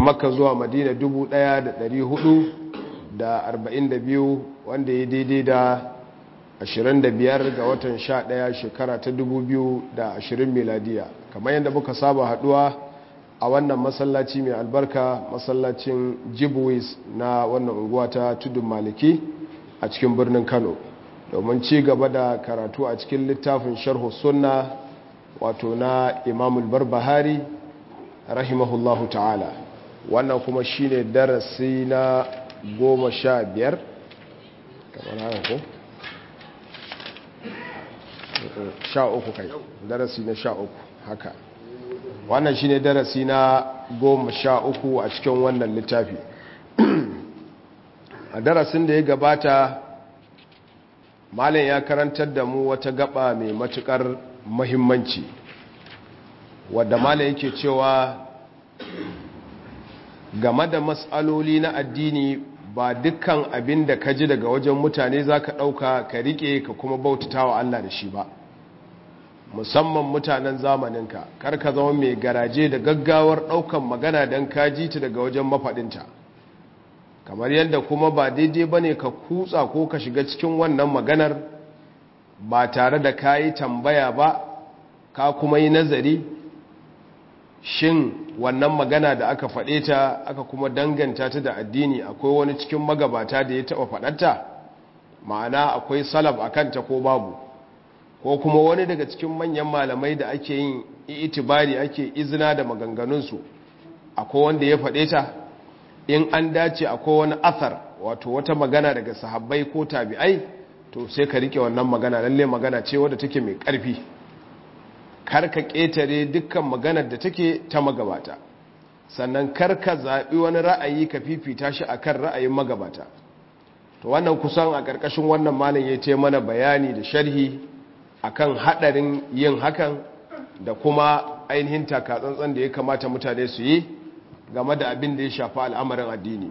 makka zuwa madina 1442 wanda ya daidai da 25 ga watan 11 shekara ta 2020 miladiya kamar yadda muka saba haduwa a wannan masallaci mai albarka masallacin jibwis na wannan unguwa ta tudun maliki a cikin birnin kano domin ci gaba da karatu a cikin littafin sharhu sunna wato na imamul barbahari rahimahullahu ta'ala wannan kuma shine darasi na goma sha biyar kamar haka ko? sha uku kai darasi na sha uku haka wannan shine darasi na goma sha uku a cikin wannan littafi a darasin da ya gabata malam ya karantar da mu wata gaba mai matukar mahimmanci wadda malam yake cewa game da matsaloli na addini ba dukkan abin da ka ji daga wajen mutane za ka ɗauka ka riƙe ka kuma bautata wa Allah da shi ba musamman mutanen zamaninka kar ka zama mai garaje da gaggawar ɗaukan magana don ka ji ta daga wajen mafaɗinta kamar yadda kuma ba daidai ba ne ka kutsa ko ka shiga cikin wannan maganar ba tare da ka yi tambaya ba ka kuma yi nazari shin wannan magana da aka faɗe ta aka kuma danganta ta da addini akwai wani cikin magabata da ya taɓa faɗarta ma'ana akwai salaf a kanta ko babu ko kuma wani daga cikin manyan malamai da ake yin itibari ake izina da maganganunsu akwai wanda ya faɗe ta in an dace akwai wani athar wato wata magana daga sahabbai ko tabi'ai to sai ka rike wannan magana lalle magana ce wadda take mai ƙarfi karka ƙetare dukkan maganar da take ta magabata sannan karka zaɓi wani ra'ayi ka fifita shi akan ra'ayin magabata to wannan kusan a ƙarƙashin wannan malin ya ce mana bayani da sharhi akan haɗarin yin hakan da kuma ainihin takatsantsan da ya kamata mutane su yi game da abin da ya shafi al'amarin addini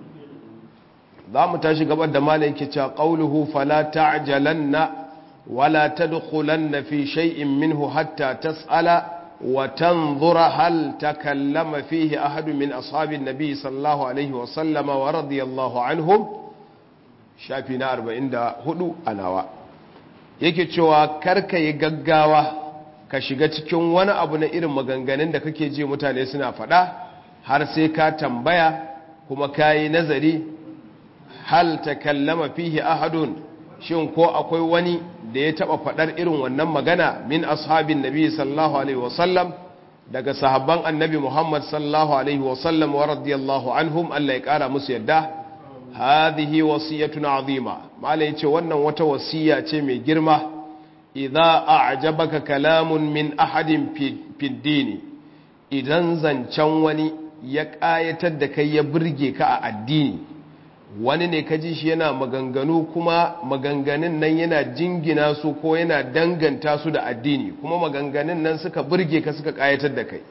za mu tashi gabar da malin ke cewa ƙauluhu fala ta'jalanna ولا تدخلن في شيء منه حتى تسأل وتنظر هل تكلم فيه أحد من أصحاب النبي صلى الله عليه وسلم ورضي الله عنهم شافينا أربعين دا هدو أناوا yake cewa karka yi gaggawa ka shiga cikin wani abu na irin maganganun da kake ji mutane suna faɗa har sai ka tambaya kuma ka yi nazari hal ta kallama fihi ahadun shin ko akwai wani da ya taba fadar irin wannan magana min ashabin nabi sallallahu alaihi wasallam daga sahabban annabi muhammad sallallahu alaihi wasallam wa radiyallahu anhum Allah ya kara musu yadda hadhihi wasiyatun azima malai ce wannan wata wasiya ce mai girma idza a'jabaka kalamun min ahadin fi dini idan zancen wani ya kayatar da kai ya burge ka a addini wani ne kaji shi yana maganganu kuma maganganun nan yana jingina su ko yana danganta su da addini kuma maganganun nan suka burge ka suka kayatar da kai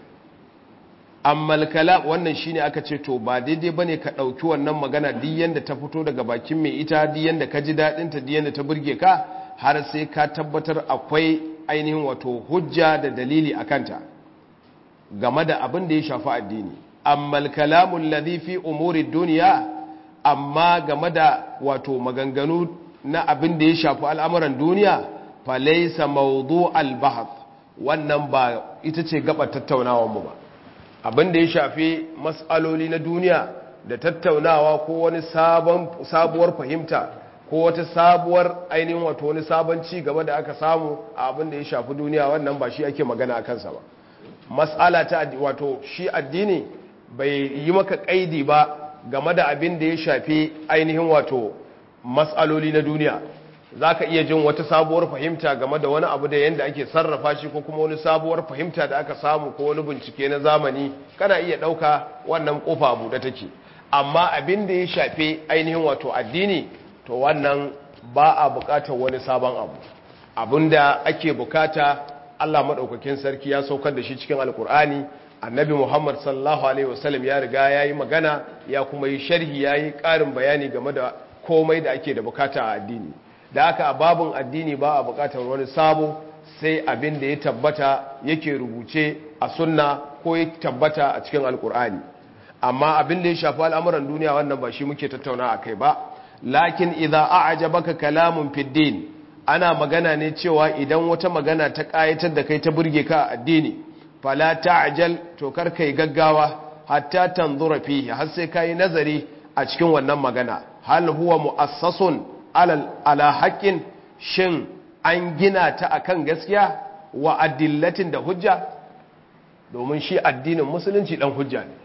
amma kalam wannan shine aka ce to ba daidai bane ka dauki wannan magana duk yanda ta fito daga bakin mai ita duk yanda ka ji dadin ta duk yanda ta burge ka har sai ka tabbatar akwai ainihin wato hujja da dalili akanta game da abin da ya shafi addini amma kalamul ladhi fi umuri dunya amma game da wato maganganu na abin da ya shafi al'amuran duniya falaisa maudu al-bahath wannan ba ita ce gaba tattaunawanmu ba abin da ya shafi matsaloli na duniya da tattaunawa ko wani sabuwar fahimta ko wata sabuwar ainihin wato wani sabon ci gaba da aka samu a abin da ya shafi duniya wannan ba shi ake magana a kansa ba matsala ta wato shi addini bai yi maka kaidi ba game da abin da ya shafi ainihin wato matsaloli na duniya za ka iya jin wata sabuwar fahimta game da wani abu da yadda ake sarrafa shi ko kuma wani sabuwar fahimta da aka samu ko wani bincike na zamani kana iya ɗauka wannan ƙofa abu da take amma abin da ya shafi ainihin wato addini to wannan ba a buƙatar wani sabon abu abin da ake bukata allah maɗaukakin sarki ya saukar da shi cikin alkur'ani annabi muhammad sallallahu alaihi wasallam ya riga ya yi magana ya kuma yi sharhi ya yi ƙarin bayani game da komai da ake da bukata a addini da aka a babin addini ba a bukatar wani sabo sai abin da ya tabbata yake rubuce a sunna ko ya tabbata a cikin alkur'ani amma abin da ya shafi al'amuran duniya wannan ba shi muke tattauna a kai ba lakin idza a'jabaka kalamun fid din ana magana ne cewa idan wata magana ta kayatar da kai ta burge ka a addini fala ta'jal to kar kai gaggawa hatta tanzura fihi har sai kai nazari a cikin wannan magana hal huwa mu'assasun ala ala haqqin shin an gina ta akan gaskiya wa adillatin da hujja domin shi addinin musulunci dan hujja ne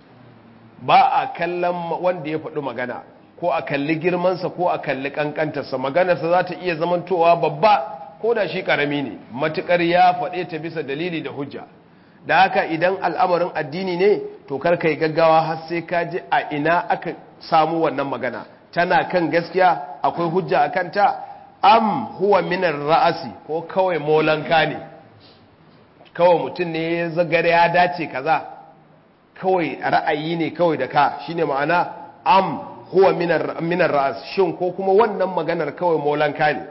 ba a kallon wanda ya faɗi magana ko a kalli girmansa ko a kalli kankantarsa maganarsa za ta iya zamantowa babba ko da shi karami ne matukar ya faɗe ta bisa dalili da hujja da haka idan al'amarin addini ne to kar kai gaggawa har sai ka ji a ina aka samu wannan magana tana kan gaskiya akwai hujja a kanta am huwa minar ra'asi ko kawai molanka ne kawai mutum ne ya zagare ya dace kaza kawai ra'ayi ne kawai da ka shine ma'ana am huwa minar ra'as shin ko kuma wannan maganar kawai molanka ne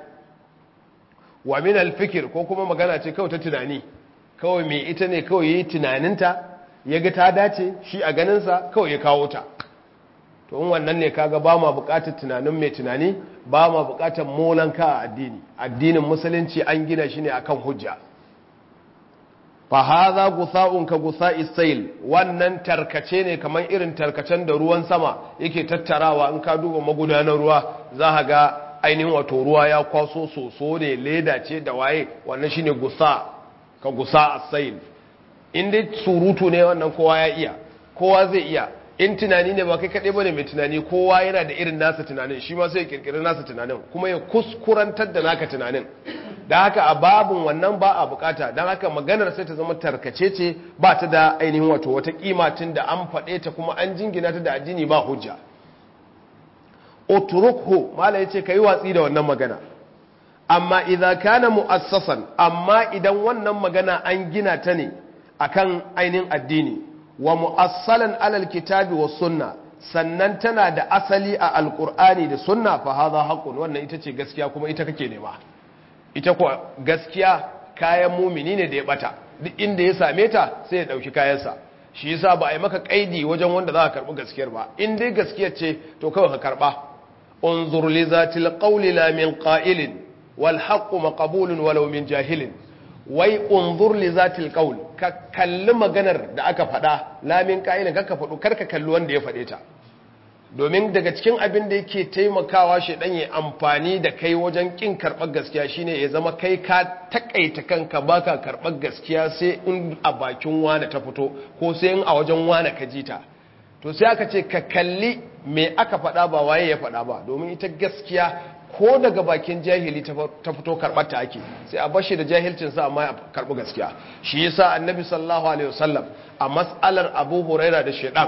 wa minal fikir ko kuma magana ce kawai ta tunani kawai mai ita ne kawai yi tunaninta ya ga ta dace shi a ganinsa kawai ya kawo ta to in wannan ne kaga ba ma bukatar tunanin mai tunani ba ma bukatar molanka a addini addinin musulunci an gina shi ne akan hujja fa hadha gutha'un ka gutha'i sayl wannan tarkace ne kamar irin tarkacen da ruwan sama yake tattarawa in ka duba magudanar ruwa za ka ga ainihin wato ruwa ya kwaso soso ne leda ce da waye wannan shine gusa ka gusa as-sayl in dai surutu ne wannan kowa ya iya kowa zai iya in tunani ne ba kai kaɗai bane mai tunani kowa yana da irin nasa tunanin shi ma sai ya kirkiri nasa tunanin kuma ya kuskurantar da naka tunanin da haka a babin wannan ba a bukata don haka maganar sai ta zama tarkace ce ba ta da ainihin wato wata kima tun da an faɗe ta kuma an jingina ta da addini ba hujja utrukhu mala yace kai watsi da wannan magana amma idza kana muassasan amma idan wannan magana an gina ta ne akan ainihin addini wa mu'assalan alal kitabi was sunna sannan tana da asali a alqur'ani da sunna fa hadha haqqun wannan ita ce gaskiya kuma ita kake nema ita ko gaskiya kayan mumini ne da ya bata duk inda ya same ta sai ya dauki kayansa shi yasa ba a yi maka kaidi wajen wanda za ka karbi gaskiyar ba in dai gaskiyar ce to kawai ka karba unzur li zatil qawli la min qa'ilin wal haqqu maqbulun walau min jahilin wai unzur li zatil qawl ka kalli maganar da aka faɗa lamin ƙa'ilin ka faɗo karka kalli wanda ya faɗe ta domin daga cikin abin da yake taimakawa shi dan ya amfani da kai wajen kin karɓar gaskiya shine ya zama kai ka takaita kanka baka karɓar gaskiya sai in a bakin wani ta fito ko sai in a wajen wani ka ji ta to sai aka ce ka kalli me aka faɗa ba waye ya faɗa ba domin ita gaskiya ko daga bakin jahili ta fito karɓar ta ake sai a bashi da jahilcinsa amma ya karɓi gaskiya shi yasa annabi sallallahu alaihi wasallam a mas'alar abu huraira da shaidan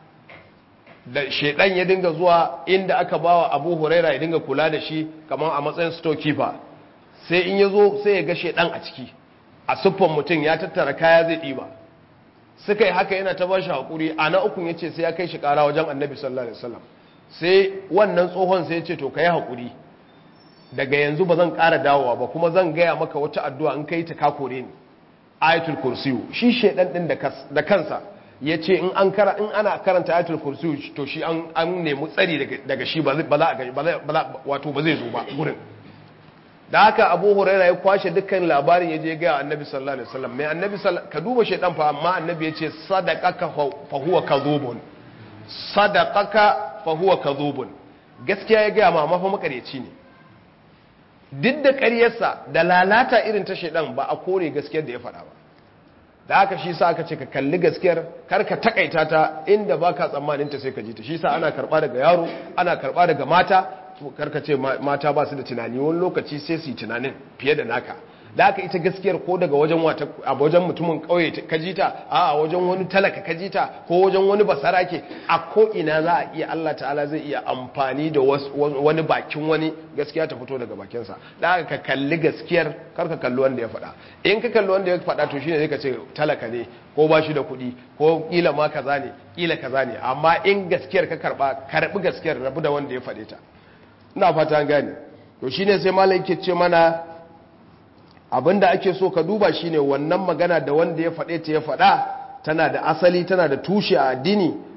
da shaidan ya dinga zuwa inda aka bawa abu huraira ya dinga kula da shi kamar a matsayin storekeeper sai in ya zo sai ya ga shaidan a ciki a siffan mutum ya tattara kaya zai ɗiba suka yi haka yana ta bashi haƙuri a na ukun ya ce sai ya kai shi ƙara wajen annabi sallallahu alaihi wasallam sai wannan tsohon sai ya ce to ka yi haƙuri daga yanzu ba zan ƙara dawowa ba kuma zan gaya maka wata addu'a in kai ta kakore ni ayatul kursiyu shi shedan din da kansa ya ce in an kara in ana karanta ayatul kursiyu to shi an an nemi tsari daga shi ba za a gani wato ba zai zo ba gurin da haka abu huraira ya kwashe dukkan labarin ya je ga annabi sallallahu alaihi wasallam mai annabi ka duba shedan fa amma annabi ya ce sadaqaka fa huwa kadhubun sadaqaka fa huwa kadhubun gaskiya ya ga ma amma fa makareci ne duk da ƙaryarsa da lalata irin ta shaidan ba a kore gaskiyar da ya faɗa ba da haka shi sa aka ce ka kalli gaskiyar karka takaita ta inda ba ka tsammanin ta sai ka ji ta shi sa ana karɓa daga yaro ana karɓa daga mata karka ce mata ba su da tunani wani lokaci sai su yi tunanin fiye da naka da haka ita gaskiyar ko daga wajen wata a wajen mutumin kauye ka ji ta a wajen wani talaka ka ji ta ko wajen wani basara ke a ko ina za a iya Allah ta'ala zai iya amfani da wani bakin wani gaskiya ta fito daga bakinsa da haka ka kalli gaskiyar kar ka kalli wanda ya faɗa in ka kalli wanda ya faɗa to shine zai ka ce talaka ne ko ba shi da kuɗi ko kila ma kaza ne kila kaza ne amma in gaskiyar ka karba karbi gaskiyar rabu da wanda ya faɗe ta ina fata an gane to shine sai malai yake ce mana abinda ake so ka duba shine wannan magana da wanda ya faɗe ta ya faɗa tana da asali tana da tushe a addini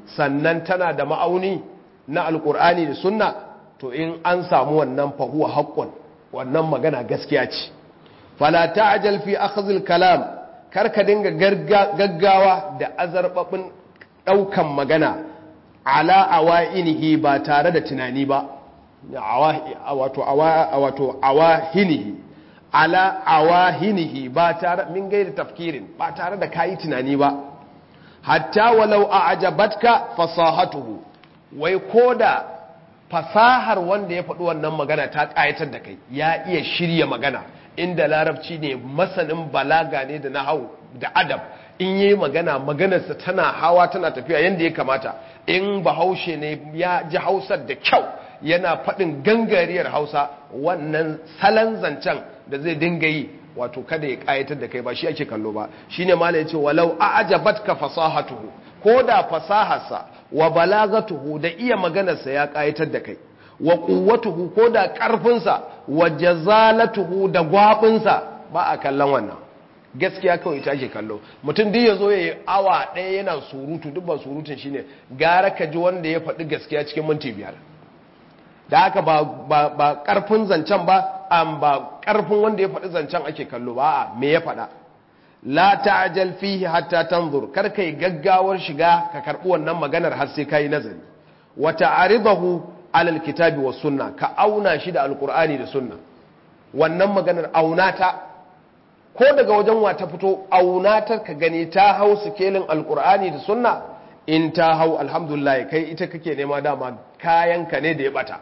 sannan tana da ma'auni na alkur'ani da sunna to in an samu wannan fahuwa haƙƙon wannan magana gaskiya ce fala ta'jal fi akhdhil kalam karka dinga gaggawa da azarbabin daukan magana ala awainihi ba tare da tunani ba wato wato awahinihi ala awahinihi ba tare min gaida tafkirin ba tare da kayi tunani ba hatta walau a'jabatka fasahatuhu wai koda fasahar wanda ya faɗi wannan magana ta ƙayatar da kai ya iya shirya magana inda larabci ne masanin balaga ne da nahau da adab in yi magana maganarsa tana hawa tana tafiya yadda ya kamata in bahaushe ne ya ji hausar da kyau yana faɗin gangariyar hausa wannan salon zancen da zai dinga yi wato kada ya ƙayatar da kai ba shi ake kallo ba shine mala yace walau a'jabatka fasahatuhu ko da fasaharsa wa balagatuhu da iya maganarsa ya ƙayatar da kai wa quwwatuhu ko da ƙarfinsa wa jazalatuhu da gwabinsa ba a kallon wannan gaskiya kawai ita ake kallo mutum duk ya zo ya yi awa ɗaya yana surutu duk ba surutun shine gara ka ji wanda ya faɗi gaskiya cikin minti biyar da haka ba ƙarfin zancen ba an ba ƙarfin wanda ya faɗi zancen ake kallo ba a me ya faɗa la ta'jal fihi hatta tanzur kar kai gaggawar shiga ka karɓi wannan maganar har sai kai nazari wa ta'ridahu ala alkitabi was sunna ka auna shi da alqur'ani da sunna wannan maganar auna ta ko daga wajen wa ta fito auna ta ka gani ta hau sikelin alqur'ani da sunna in ta hau alhamdulillah kai ita kake nema dama kayanka ne da ya bata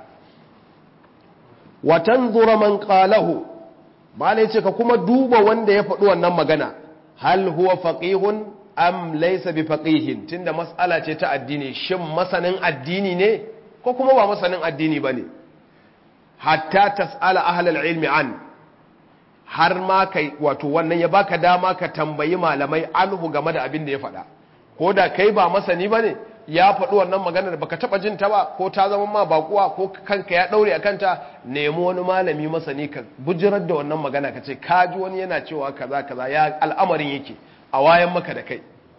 watan zura man qalahu malai ce ka kuma duba wanda ya faɗi wannan magana hal huwa faqihun am laysa bi faqihin tunda mas'ala ce ta addini shin masanin addini ne ko kuma ba masanin addini bane hatta tas'ala ahlul ilmi an har ma kai wato wannan ya baka dama ka tambayi malamai anhu game da abin da ya faɗa ko da kai ba masani bane ya faɗi wannan maganar baka taɓa jin ta ba ko ta zama ma bakuwa ko kanka ya ɗaure a kanta nemi wani malami masani ka bujirar da wannan magana ka ce ka ji wani yana cewa kaza kaza ya al'amarin yake a wayan maka da kai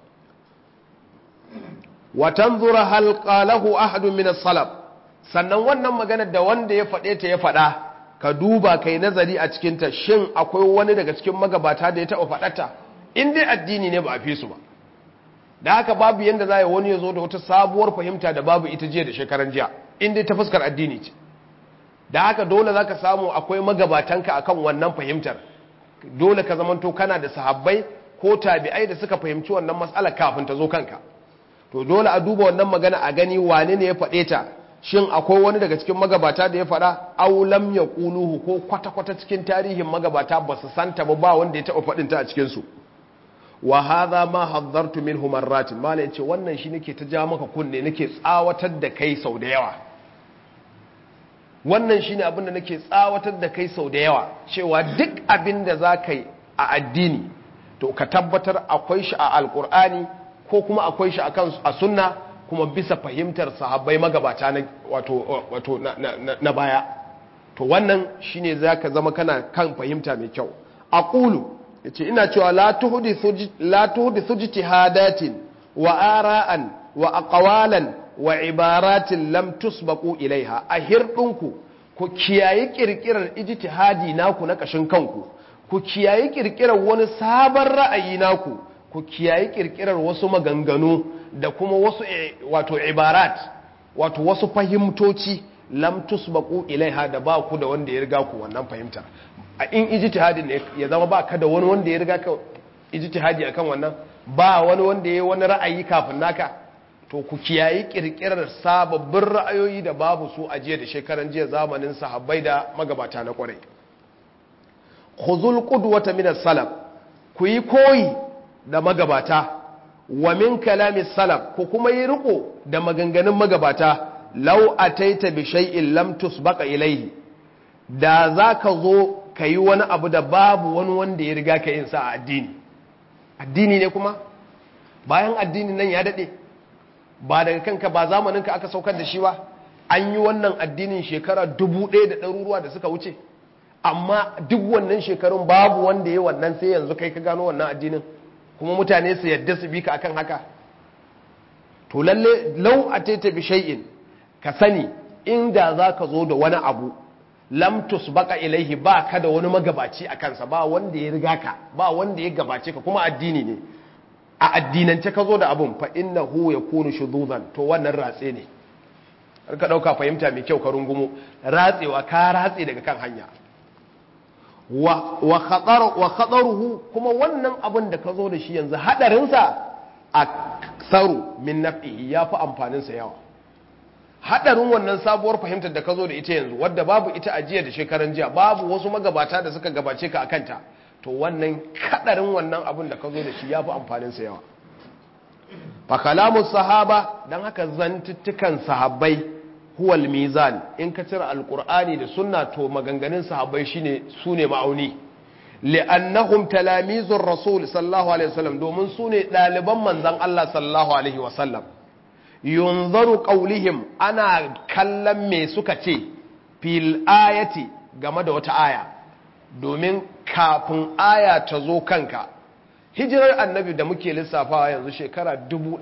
watan zura halƙalahu ahadun min salaf sannan wannan maganar da wanda ya faɗe ta ya faɗa ka duba kai nazari a cikinta shin akwai wani daga cikin magabata da ya taɓa faɗata in dai addini ne ba a fi su ba da haka babu yadda za a wani ya zo da wata sabuwar fahimta da babu ita jiya da shekaran jiya inda ta fuskar addini ce da haka dole za ka samu akwai magabatanka akan wannan fahimtar dole ka zamanto kana da sahabbai ko tabi'ai da suka fahimci wannan matsala kafin ta zo kanka to dole a duba wannan magana a gani wane ne ya faɗe ta shin akwai wani daga cikin magabata da ya faɗa aulam ya ƙuluhu ko kwata-kwata cikin tarihin magabata ba su santa ba ba wanda ya taɓa faɗinta a cikinsu wa hadha ma haddartu minhu marratin mala yace wannan shi nake ta ja maka kunne nake tsawatar da kai sau da yawa wannan shine abin da nake tsawatar da kai sau da yawa cewa duk abin da za ka yi a addini to ka tabbatar akwai shi a alkur'ani ko kuma akwai shi a sunna kuma bisa fahimtar sahabbai magabata na wato wato na baya to wannan shine zaka zama kana kan fahimta mai kyau aqulu yace ina cewa la tuhdithu la tuhdithu ijtihadatin wa ara'an wa aqwalan wa ibaratin lam tusbaqu ilaiha a hirdinku ku kiyayi kirkirar ijtihadi naku na kashin kanku ku kiyayi kirkirar wani sabon ra'ayi naku ku kiyayi kirkirar wasu maganganu da kuma wasu wato ibarat wato wasu fahimtoci lam tusbaqu ilaiha da ba ku da wanda ya riga ku wannan fahimtar a in ijtihadi ne ya zama ba ka da wani wanda ya riga ka ijtihadi akan wannan ba wani wanda ya yi wani ra'ayi kafin naka to ku kiyayi kirkirar sababbin ra'ayoyi da babu su a jiya da shekaran jiya zamanin sahabbai da magabata na kwarai khuzul qudwata min as-salaf ku yi koyi da magabata wa min kalami salaf ku kuma yi riko da maganganun magabata law ataita bi shay'in lam tusbaqa ilayhi da zaka zo kayi wani abu da babu wani wanda ya riga ka yin sa a addini addini ne kuma bayan addini nan ya dade ba daga kanka ba zamaninka aka saukar da shi ba an yi wannan addinin shekara dubu ɗaya da ɗaruruwa da suka wuce amma duk wannan shekarun babu wanda ya wannan sai yanzu kai ka gano wannan addinin kuma mutane su yadda su bi ka akan haka to to lalle lau ataita bi shay'in ka sani inda zaka zo da wani abu lam tusbaqa ilaihi ba ka da wani magabaci a kansa ba wanda ya riga ka ba wanda ya gabace ka kuma addini ne a addinance ka zo da abun fa innahu yakunu shuduzan to wannan ratse ne har ka dauka fahimta mai kyau ka rungumo ratsewa ka ratse daga kan hanya wa wa khatar wa khataruhu kuma wannan abun da ka zo da shi yanzu hadarin sa aksaru min naf'ihi yafi amfanin sa yawa hadarin wannan sabuwar fahimtar da ka zo da ita yanzu wadda babu ita a jiya da shekaran jiya babu wasu magabata da suka gabace ka akanta to wannan kadarin wannan abin da ka zo da shi ya fi amfaninsa yawa fa kalamun sahaba don haka zantuttukan sahabbai huwal mizan in ka cire alkur'ani da sunna to maganganun sahabbai shine su ne ma'auni li'annahum talamizur rasul sallallahu alaihi wasallam domin su ne ɗaliban manzon Allah sallallahu alaihi wasallam yunzaru qaulihim ana kallon me suka ce fil ayati game da wata aya domin kafin aya ta zo kanka hijirar annabi da muke lissafawa yanzu shekara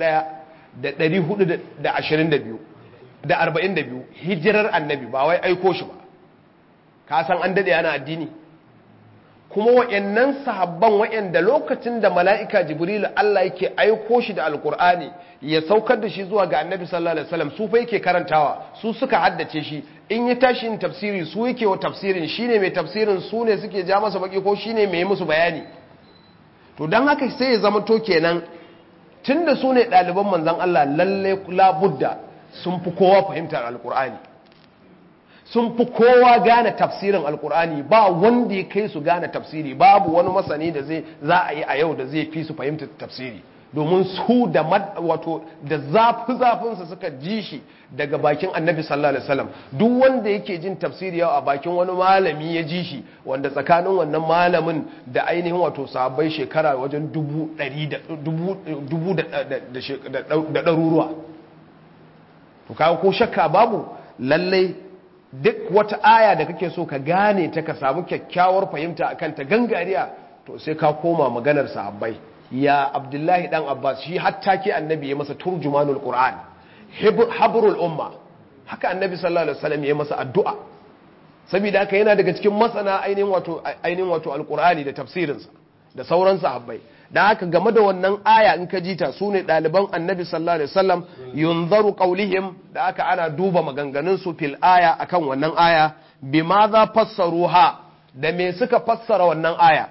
1422 da 42 hijirar annabi ba wai aiko shi ba ka san an dade ana addini kuma wa'annan sahabban wa'anda lokacin da mala'ika jibrilu Allah yake aiko shi da alkur'ani ya saukar da shi zuwa ga annabi sallallahu alaihi wasallam su fa yake karantawa su suka haddace shi in ya tashi yin tafsiri su yake wa tafsirin shine mai tafsirin su ne suke ja masa baki ko shine mai musu bayani to dan haka sai ya zama to kenan tunda su ne ɗaliban manzon Allah lalle labudda sun fi kowa fahimtar alkur'ani sun fi kowa gane tafsirin alkur'ani ba wanda ya kai su gane tafsiri babu wani masani da zai za a yi a yau da zai fi su fahimtar tafsiri domin su da wato da zafi zafinsa suka ji shi daga bakin annabi sallallahu alaihi wasallam duk wanda yake jin tafsiri yau a bakin wani malami ya ji shi wanda tsakanin wannan malamin da ainihin wato sahabbai shekara wajen dubu ɗari da dubu da ɗaruruwa to kawo ko shakka babu lallai duk wata aya da kake so ka gane ta ka samu kyakkyawar fahimta akan ta gangariya to sai ka koma maganar sahabbai ya abdullahi dan abbas shi hatta ke annabi ya masa turjumanul qur'an habrul umma haka annabi sallallahu alaihi wasallam ya masa addu'a saboda haka yana daga cikin masana ainihin wato ainihin wato alqur'ani da tafsirinsa da sauran sahabbai dan haka game da wannan aya in ka jita su ne ɗaliban annabi sallallahu alaihi wasallam yunzaru qaulihim da aka ana duba maganganun su fil aya akan wannan aya bima za fassaruha da me suka fassara wannan aya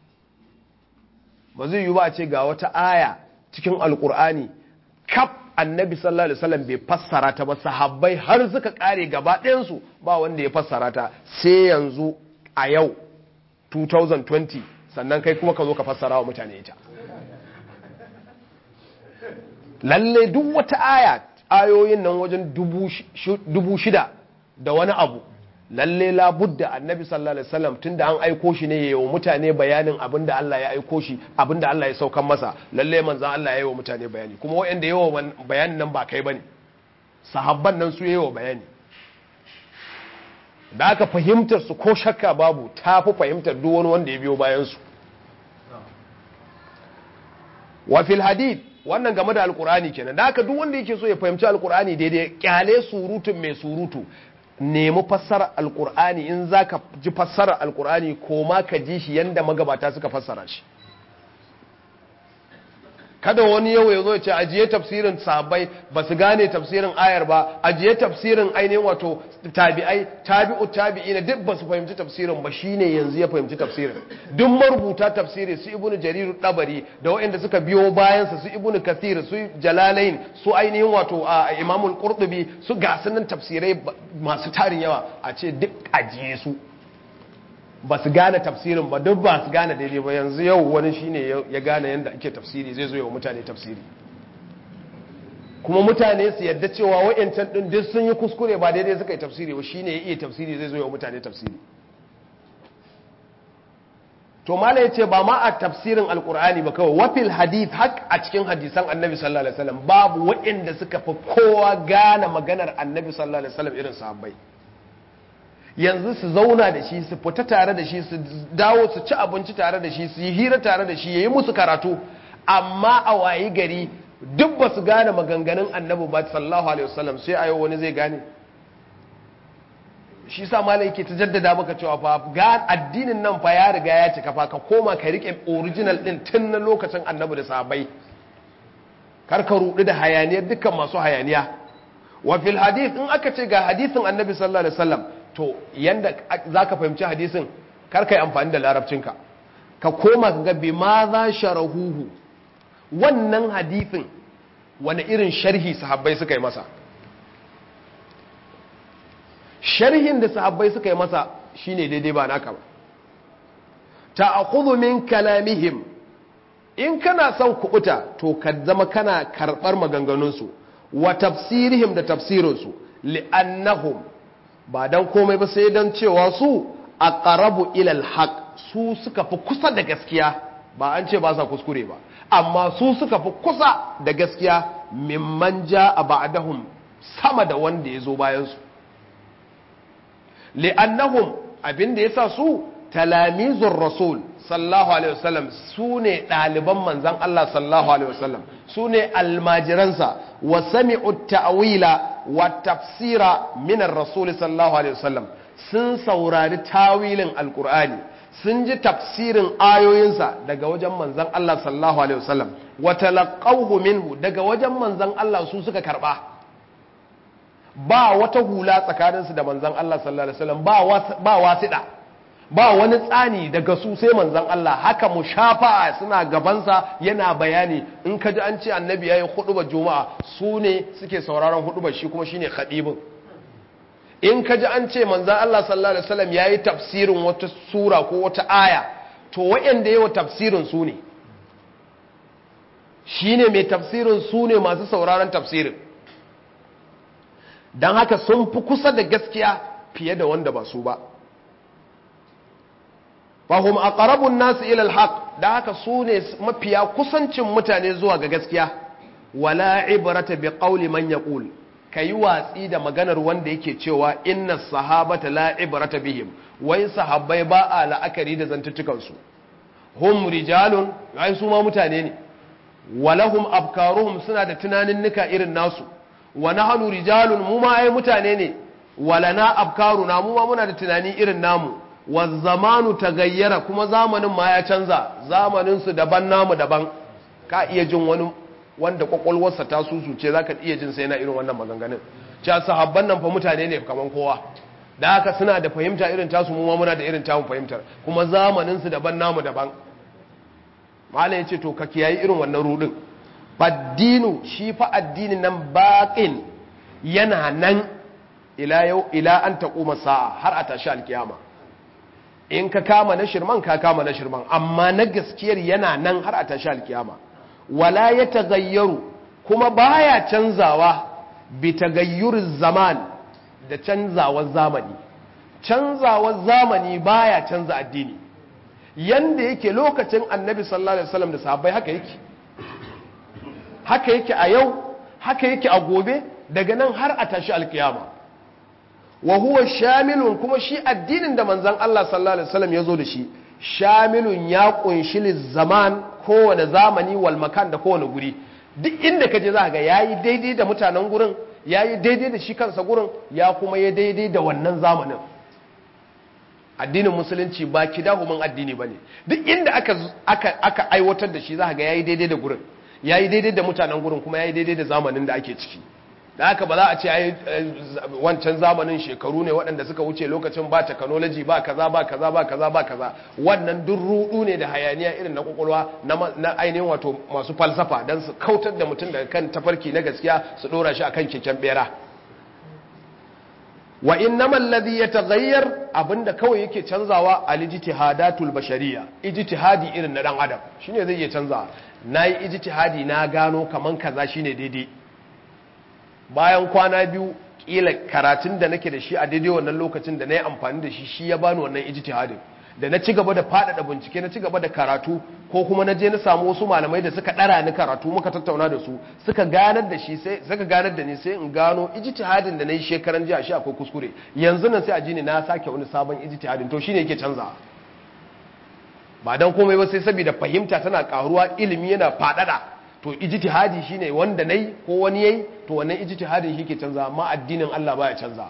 ba zai yi ba a ce ga wata aya cikin alkur'ani kaf annabi sallallahu alaihi wasallam bai fassara ta ba sahabbai har suka kare gaba ɗayansu ba wanda ya fassara ta sai yanzu a yau 2020 sannan kai kuma ka zo ka fassara wa mutane ita lalle duk wata aya ayoyin nan wajen dubu shida da wani abu lalle labudda annabi sallallahu alaihi wasallam tunda an aiko shi ne yayin mutane bayanin abinda Allah ya aiko shi abinda Allah ya saukan masa lalle manzon Allah ya yi wa mutane bayani kuma wayanda yawa bayanin nan ba kai bane sahabban nan su yayi bayani da aka fahimtar su ko shakka babu ta fi fahimtar duk wani wanda ya biyo bayan su wa fil hadith wannan game da alkur'ani kenan da aka duk wanda yake so ya fahimci alkur'ani daidai kyale surutun mai surutu nemi fassara alkur'ani in za ka ji fassara alkur'ani ko ma ka ji shi yadda magabata suka fassara shi kada wani yau ya zo ce ajiye tafsirin sahabbai ba su gane tafsirin ayar ba ajiye tafsirin ainihin wato tabi'ai tabi'u tabi'ina duk ba su fahimci tafsirin ba shine yanzu ya fahimci tafsirin duk marubuta tafsiri su ibnu jarir dabari da waɗanda suka biyo bayan su ibnu kathir su jalalain su ainihin wato imamul qurtubi su gasunan tafsirai masu tarin yawa a ce duk ajiye su ba su gane tafsirin ba duk ba su gane daidai ba yanzu yau wani shine ya gane yadda ake tafsiri zai zo yawa mutane tafsiri kuma mutane su yadda cewa wa'yancan ɗin duk sun yi kuskure ba daidai suka yi tafsiri ba shine ya iya tafsiri zai zo yawa mutane tafsiri to mala ya ce ba ma a tafsirin alkur'ani ba kawai wafil hadith hak a cikin hadisan annabi sallallahu alaihi wasallam babu wa'yanda suka fi kowa gane maganar annabi sallallahu alaihi wasallam irin sahabbai yanzu su zauna da shi su fita tare da shi su dawo su ci abinci tare da shi su yi hira tare da shi ya yi musu karatu amma a wayi gari duk ba su gane maganganun annabi ba sallallahu alaihi wasallam sai a yau wani zai gane shi sa malai yake ta jaddada maka cewa fa ga addinin nan fa ya riga ya cika fa ka koma ka rike original din tun na lokacin annabi da sahabbai kar ka rudu da hayaniyar dukkan masu hayaniya wa fil hadith in aka ce ga hadisin annabi sallallahu alaihi wasallam to yanda zaka fahimci hadisin kar kai amfani da larabcinka ka koma ka ga bima za sharahuhu wannan hadisin wani irin sharhi sahabbai suka yi masa sharhin da sahabbai suka yi masa shine daidai ba naka ba ta'khudhu min kalamihim in kana son kubuta to ka zama kana karbar maganganunsu wa tafsirihim da tafsirinsu li'annahum ba dan komai ba sai dan cewa su aqrabu ila al-haq su suka fi kusa da gaskiya ba an ce ba sa kuskure ba amma su suka fi kusa da gaskiya mimman a ba'dahum sama da wanda ya zo bayan su li'annahum abinda yasa su talamizur rasul sallallahu alaihi wasallam su ne ɗaliban manzan Allah sallallahu alaihi wasallam su ne almajiransa wa sami'u ta'wila wa tafsira min ar-rasul sallallahu alaihi wasallam sun saurari tawilin alqur'ani sun ji tafsirin ayoyinsa daga wajen manzan Allah sallallahu alaihi wasallam wa talaqawhu minhu daga wajen manzan Allah su suka karba ba wata hula tsakaninsu da manzan Allah sallallahu alaihi wasallam ba wasiɗa ba wani tsani daga su sai manzan Allah haka mu shafa suna gabansa yana bayani in ka ji an ce annabi ya yi hudubar juma'a su ne suke sauraron hudubar shi kuma shine khadibin in ka ji an ce manzan Allah sallallahu alaihi wasallam ya yi tafsirin wata sura ko wata aya to wa'anda yawa tafsirin su ne shine mai tafsirin su ne masu sauraron tafsirin don haka sun fi kusa da gaskiya fiye da wanda ba su ba fahim a ƙarabun nasu ilal haq da haka su ne mafiya kusancin mutane zuwa ga gaskiya wala ibrata bi qawli man yaqul kayi watsi da maganar wanda yake cewa inna sahabata la ibrata bihim wai sahabbai ba a la'akari da zantuttukan su hum rijalun ai su ma mutane ne walahum afkaruhum suna da tunanin nika irin nasu wa nahnu rijalun mu ma ai mutane ne walana afkaruna mu ma muna da tunani irin namu wa zamanu tagayyara kuma zamanin ma ya canza zamanin su daban namu daban ka iya jin wani wanda kwakwalwarsa ta susuce zaka iya jin sai na irin wannan maganganun cewa sahabban nan fa mutane ne kaman kowa da haka suna da fahimta irin tasu mu ma muna da irin tamu fahimtar kuma zamanin su daban namu daban malam yace to ka kiyayi irin wannan rudin faddinu shi fa addinin nan baƙin yana nan ila yau ila an taƙuma sa'a har a tashi alkiyama in ka kama na shirman ka kama na shirman amma na gaskiyar yana nan har a tashi alkiyama wala ya tagayyaru kuma baya canzawa bi tagayyurin zaman da canzawar zamani canzawar zamani baya canza addini yanda yake lokacin annabi sallallahu alaihi wasallam da sahabbai haka yake haka yake a yau haka yake a gobe daga nan har a tashi alkiyama wa huwa shamilun kuma shi addinin da manzon Allah sallallahu alaihi wasallam ya zo da shi shamilun ya kunshi zaman kowane zamani wal makan da kowane guri duk inda kaje za ga yayi daidai da mutanen gurin yayi daidai da shi kansa gurin ya kuma yi daidai da wannan zamanin addinin musulunci ba kidahumin addini bane duk inda aka aka aka aiwatar da shi za ga yayi daidai da gurin ya yi daidai da mutanen gurin kuma ya yi daidai da zamanin da ake ciki da haka ba za a ce ai wancan zamanin shekaru ne waɗanda suka wuce lokacin ba technology ba kaza ba kaza ba kaza ba kaza wannan duk rudu ne da hayaniya irin na kwakwalwa na ainihin wato masu falsafa don su kautar da mutum daga kan tafarki na gaskiya su ɗora shi akan keken bera wa innama alladhi yataghayyar abinda kawai yake canzawa al-ijtihadatul bashariyya ijtihadi irin na dan adam shine zai iya canzawa nayi ijtihadi na gano kaman kaza shine daidai bayan kwana biyu kila karatun da nake da shi a daidai wannan lokacin da nayi amfani da shi shi ya bani wannan ijtihadin da na ci gaba da faɗaɗa bincike na ci gaba da karatu ko kuma na je na samu wasu malamai da suka ɗara ni karatu muka tattauna da su suka ganar da shi sai suka ganar da ni sai in gano ijtihadin da na yi shekaran jiya shi akwai kuskure yanzu nan sai a ji ni na sake wani sabon ijtihadin to shine yake canza ba dan komai ba sai saboda fahimta tana karuwa ilimi yana faɗaɗa to ijtihadi shine wanda nayi ko wani yayi to wannan ijtihadin shi ke canza amma addinin Allah baya canza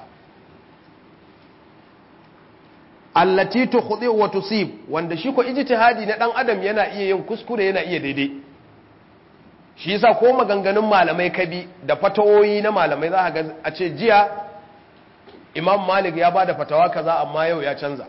allati tukhdi wa tusib wanda shi ko ijtihadi na dan adam yana iya yin kuskure yana iya daidai shi yasa ko maganganun malamai kabi da fatawoyi na malamai za ga a ce jiya imam malik ya bada fatawa kaza amma yau ya canza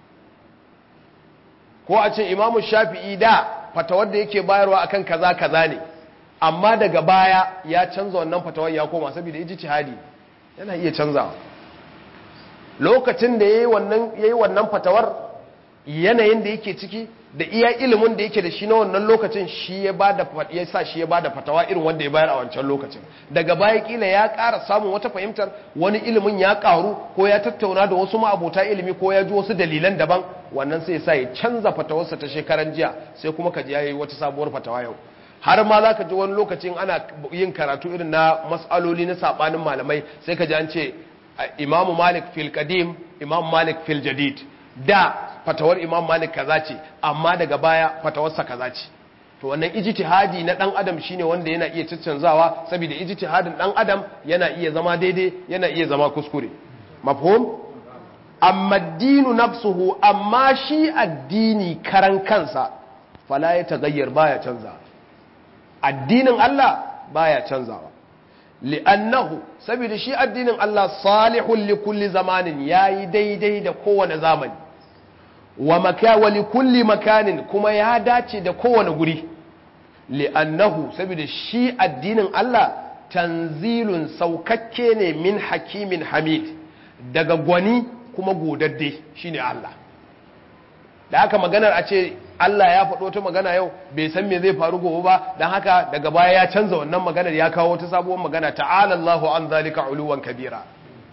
ko a ce imamu shafi'i da fatawar da yake bayarwa akan kaza kaza ne amma daga baya ya canza wannan fatawar ya koma saboda ijtihadi yana iya canzawa lokacin da yayi wannan yayi wannan fatawar yanayin da yake ciki da iya ilimin da yake da shi na wannan lokacin shi ya bada ya sa shi ya bada fatawa irin wanda ya bayar a wancan lokacin daga baya kila ya ƙara samun wata fahimtar wani ilimin ya ƙaru ko ya tattauna da wasu ma'abota ilimi ko ya ji wasu dalilan daban wannan sai sa ya canza fatawarsa ta shekaran jiya sai kuma ka ji yayi wata sabuwar fatawa yau har ma za ka ji wani lokacin ana yin karatu irin na mas'aloli na sabanin malamai sai ka ji an ce imamu malik fil qadim imam malik fil jadid da fatawar imam malik kaza ce amma daga baya fatawarsa kaza ce to wannan ijtihadi na dan adam shine wanda yana iya caccanzawa saboda ijtihadin dan adam yana iya zama daidai yana iya zama kuskure mafhum amma dinu nafsuhu amma shi addini karan kansa fala ya tagayyar baya canza addinin Allah baya canzawa li'annahu saboda shi addinin Allah salihun li kulli zamanin yayi daidai da kowane zamani wa maka wa li kulli makanin kuma ya dace da kowane guri li'annahu saboda shi addinin Allah tanzilun saukakke ne min hakimin hamid daga gwani kuma godadde shine Allah da haka maganar a ce Allah ya faɗo ta magana yau bai san me zai faru gobe ba don haka daga baya ya canza wannan maganar ya kawo wata sabuwar magana ta'ala Allahu an zalika uluwan kabira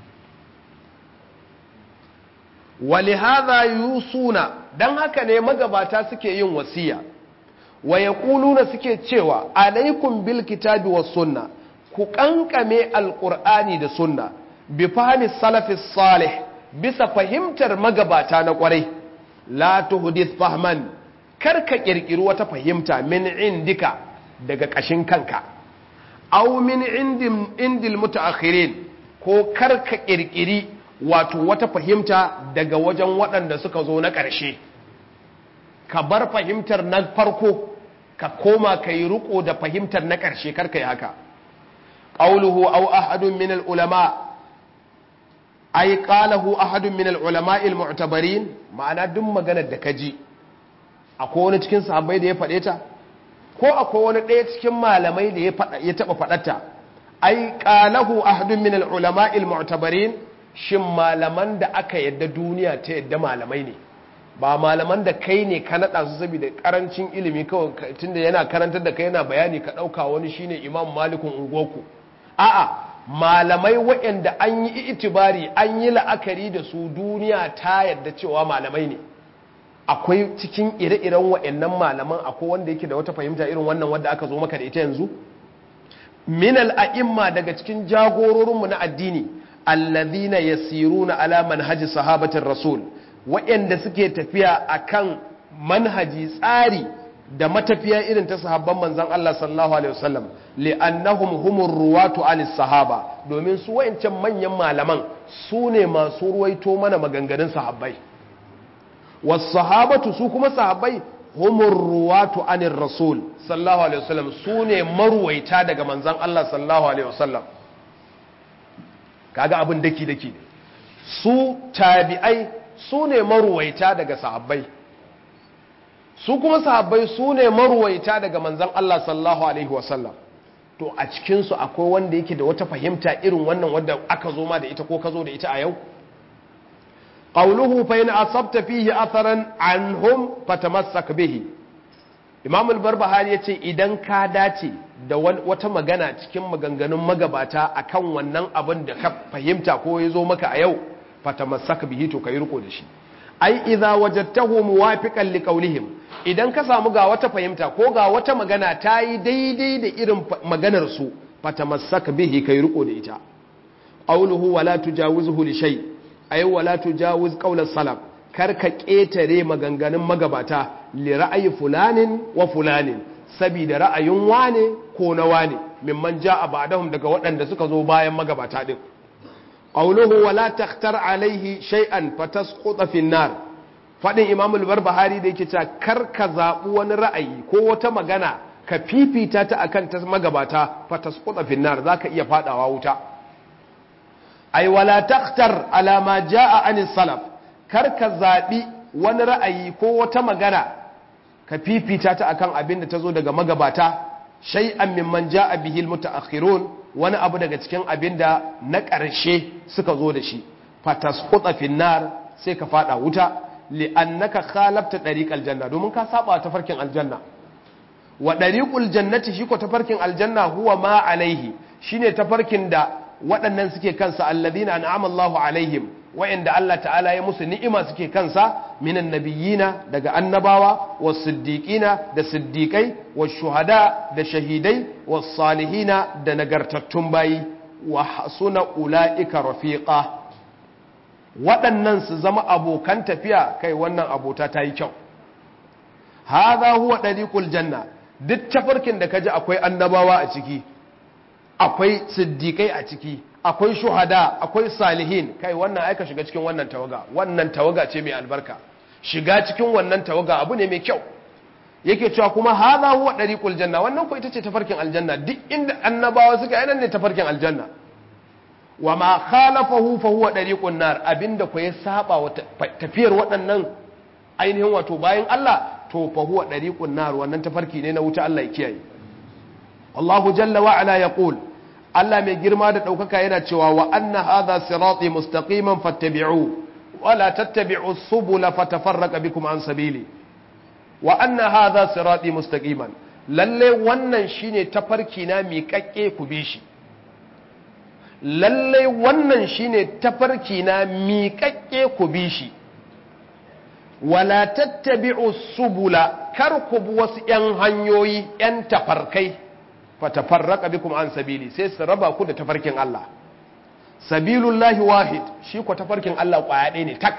walihadha yusuna dan haka ne magabata suke yin wasiya wa yaquluna suke cewa alaikum bil kitabi was sunna ku kankame alqur'ani da sunna bi fahmi salafis salih bisa fahimtar magabata na kwarai la tuhdith fahman karka kirkiri wata fahimta min indika daga kashin kanka aw min indim indil mutaakhirin ko karka kirkiri wato wata fahimta daga wajen waɗanda suka zo na ƙarshe ka bar fahimtar na farko ka koma ka yi riko da fahimtar na ƙarshe karka yi haka ƙauluhu au ahadun min ulama ai qalahu ahadun min ulama al-mu'tabarin ma'ana duk maganar da ka ji akwai wani cikin sahabbai da ya faɗe ta ko akwai wani ɗaya cikin malamai da ya taɓa faɗata ai qalahu ahadun min ulama al-mu'tabarin shin malaman da aka yadda duniya ta yadda malamai ne ba malaman da kai ne ka naɗa su saboda karancin ilimi kawai tunda yana karantar da kai yana bayani ka ɗauka wani shine imam malikun ungoku a'a malamai waɗanda an yi itibari an yi la'akari da su duniya ta yadda cewa malamai ne akwai cikin ire-iren waɗannan malaman akwai wanda yake da wata fahimta irin wannan wanda aka zo maka da ita yanzu minal a'imma daga cikin jagororinmu na addini alladhina yasiruna ala manhaji sahabatin rasul waɗanda suke tafiya akan manhaji tsari da matafiya irin ta sahabban manzon Allah sallallahu alaihi wasallam li'annahum humur ruwatu anis sahaba domin su wayancan manyan malaman su ne masu ruwaito mana maganganun sahabbai was sahabatu su kuma sahabbai humur ruwatu anir rasul sallallahu alaihi wasallam su ne maruwaita daga manzon Allah sallallahu alaihi wasallam kaga abin daki daki ne su tabi'ai su ne maruwaita daga sahabbai su kuma sahabbai su ne maruwaita daga manzan Allah sallallahu alaihi wasallam to a cikinsu akwai wanda yake da wata fahimta irin wannan wadda aka zo ma da ita ko ka zo da ita a yau qawluhu fa in asabta fihi atharan anhum fatamassak bihi imam al-barbahari yace idan ka dace da wata magana cikin maganganun magabata akan wannan abin da ka fahimta ko ya zo maka a yau fatamassak bihi to kai riko da shi ai idza wajadtahu muwafiqan liqawlihim idan ka samu ga wata fahimta ko ga wata magana ta yi daidai da irin maganar su fatamassak bihi kai riko da ita qawluhu wala tujawizhu li shay ay wala tujawiz qawla salaf kar ka ketare maganganun magabata li ra'ayi fulanin wa fulanin saboda ra'ayin wane ko na wane mimman ja'a ba'dahum daga waɗanda suka zo bayan magabata din qawluhu wala takhtar alaihi shay'an fatasquta fi nar fadin imam al-barbahari da yake cewa kar ka zabi wani ra'ayi ko wata magana ka fifita ta akan ta magabata fatasquta fi nar zaka iya fadawa wuta ai wala takhtar ala ma jaa anis salaf kar ka zabi wani ra'ayi ko wata magana ka fifita ta akan abin da ta zo daga magabata shay'an mimman jaa bihi almutaakhirun wani abu daga cikin abin da na ƙarshe suka zo da shi fatasquta fi nar sai ka fada wuta li'annaka khalafta dariqal janna domin ka saba ta farkin aljanna wa dariqul jannati shi ko tafarkin aljanna huwa ma alaihi shine tafarkin da waɗannan suke kansa alladhina an'ama Allahu alaihim wa'inda Allah ta'ala ya musu ni'ima suke kansa minan nabiyina daga annabawa was siddiqina da siddiqai was shuhada da shahidai was salihina da nagartattun bayi wa hasuna ulaika rafiqa waɗannan su zama abokan tafiya kai wannan abota ta yi kyau hadha huwa dariqul janna duk tafarkin da kaji akwai annabawa a ciki akwai siddiƙai a ciki akwai shuhada akwai salihin kai wannan aika shiga cikin wannan tawaga wannan tawaga ce mai albarka shiga cikin wannan tawaga abu ne mai kyau yake cewa kuma hadha huwa dariqul janna wannan ko ita ce tafarkin aljanna duk inda annabawa suka yi nan ne tafarkin aljanna wa ma khalafahu fa huwa dariqun nar abinda ko ya saba wa tafiyar waɗannan ainihin wato bayan Allah to fa huwa dariqun nar wannan tafarki ne na wuta Allah ya kiyaye Allahu jalla wa ala yaqul Allah mai girma da daukaka yana cewa wa anna hadha sirati mustaqiman fattabi'u wa la tattabi'u subula fatafarraqa bikum an sabili wa anna hadha sirati mustaqiman lalle wannan shine tafarki na miƙaƙƙe ku bi shi lalle wannan shine tafarki na miƙaƙƙe ku bi shi wala tattabi'u subula kar ku bi wasu 'yan hanyoyi 'yan tafarkai fatafarraka bikum an sabili sai su raba ku da tafarkin Allah sabilullahi wahid shi ko tafarkin Allah kwaya ɗaya ne tak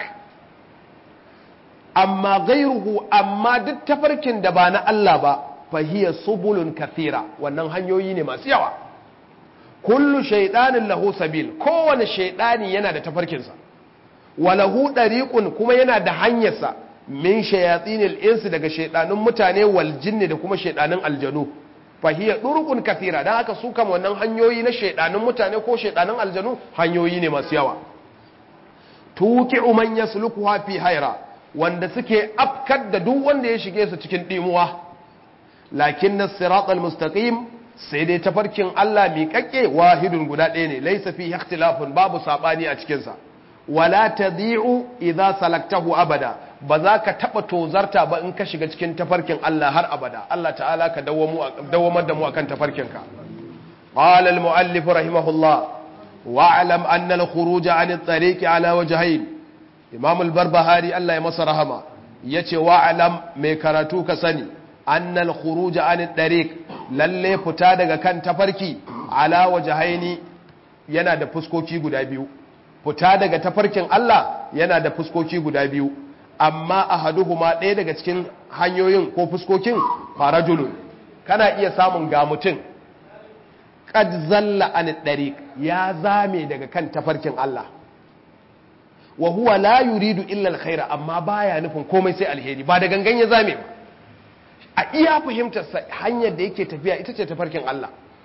amma gairuhu amma duk tafarkin da ba na Allah ba fahiya subulun kathira wannan hanyoyi ne masu yawa kullu shaidanin lahu sabil kowane shaidani yana da tafarkinsa walahu dariqun kuma yana da hanyarsa min shayatinil insi daga shaidanun mutane wal jinni da kuma shaidanun aljanu fahiyar ɗurukun kafira don haka su kama wannan hanyoyi na shaidanun mutane ko shaidanun aljanu hanyoyi ne masu yawa tuki umar ya suluku hafi haira wanda suke afkar da duk wanda ya shige su cikin ɗimuwa lakin na siratul mustaqim sai dai tafarkin Allah miƙaƙe wahidun guda ɗaya ne laisa fi ikhtilafun babu saɓani a cikinsa wala tadhi'u idza salaktahu abada ba za ka taɓa tozarta ba in ka shiga cikin tafarkin Allah har abada Allah ta'ala ka dawamar da mu akan tafarkinka qala al-mu'allif rahimahullah wa'lam anna al-khuruj 'an at-tariq 'ala wajhayn imam al-barbahari Allah ya masa rahama yace wa'lam mai karatu ka sani anna al-khuruj 'an at-tariq lalle fita daga kan tafarki 'ala wajhayn yana da fuskoki guda biyu fita daga tafarkin Allah yana da fuskoki guda biyu amma ahaduhuma ɗaya daga cikin hanyoyin ko fuskokin farajulun kana iya samun ga mutum qad zalla an dariq ya zame daga kan tafarkin Allah wa huwa la yuridu illa alkhaira amma baya nufin komai sai alheri ba da gangan ya zame ba a iya fahimtar sa hanyar da yake tafiya ita ce tafarkin Allah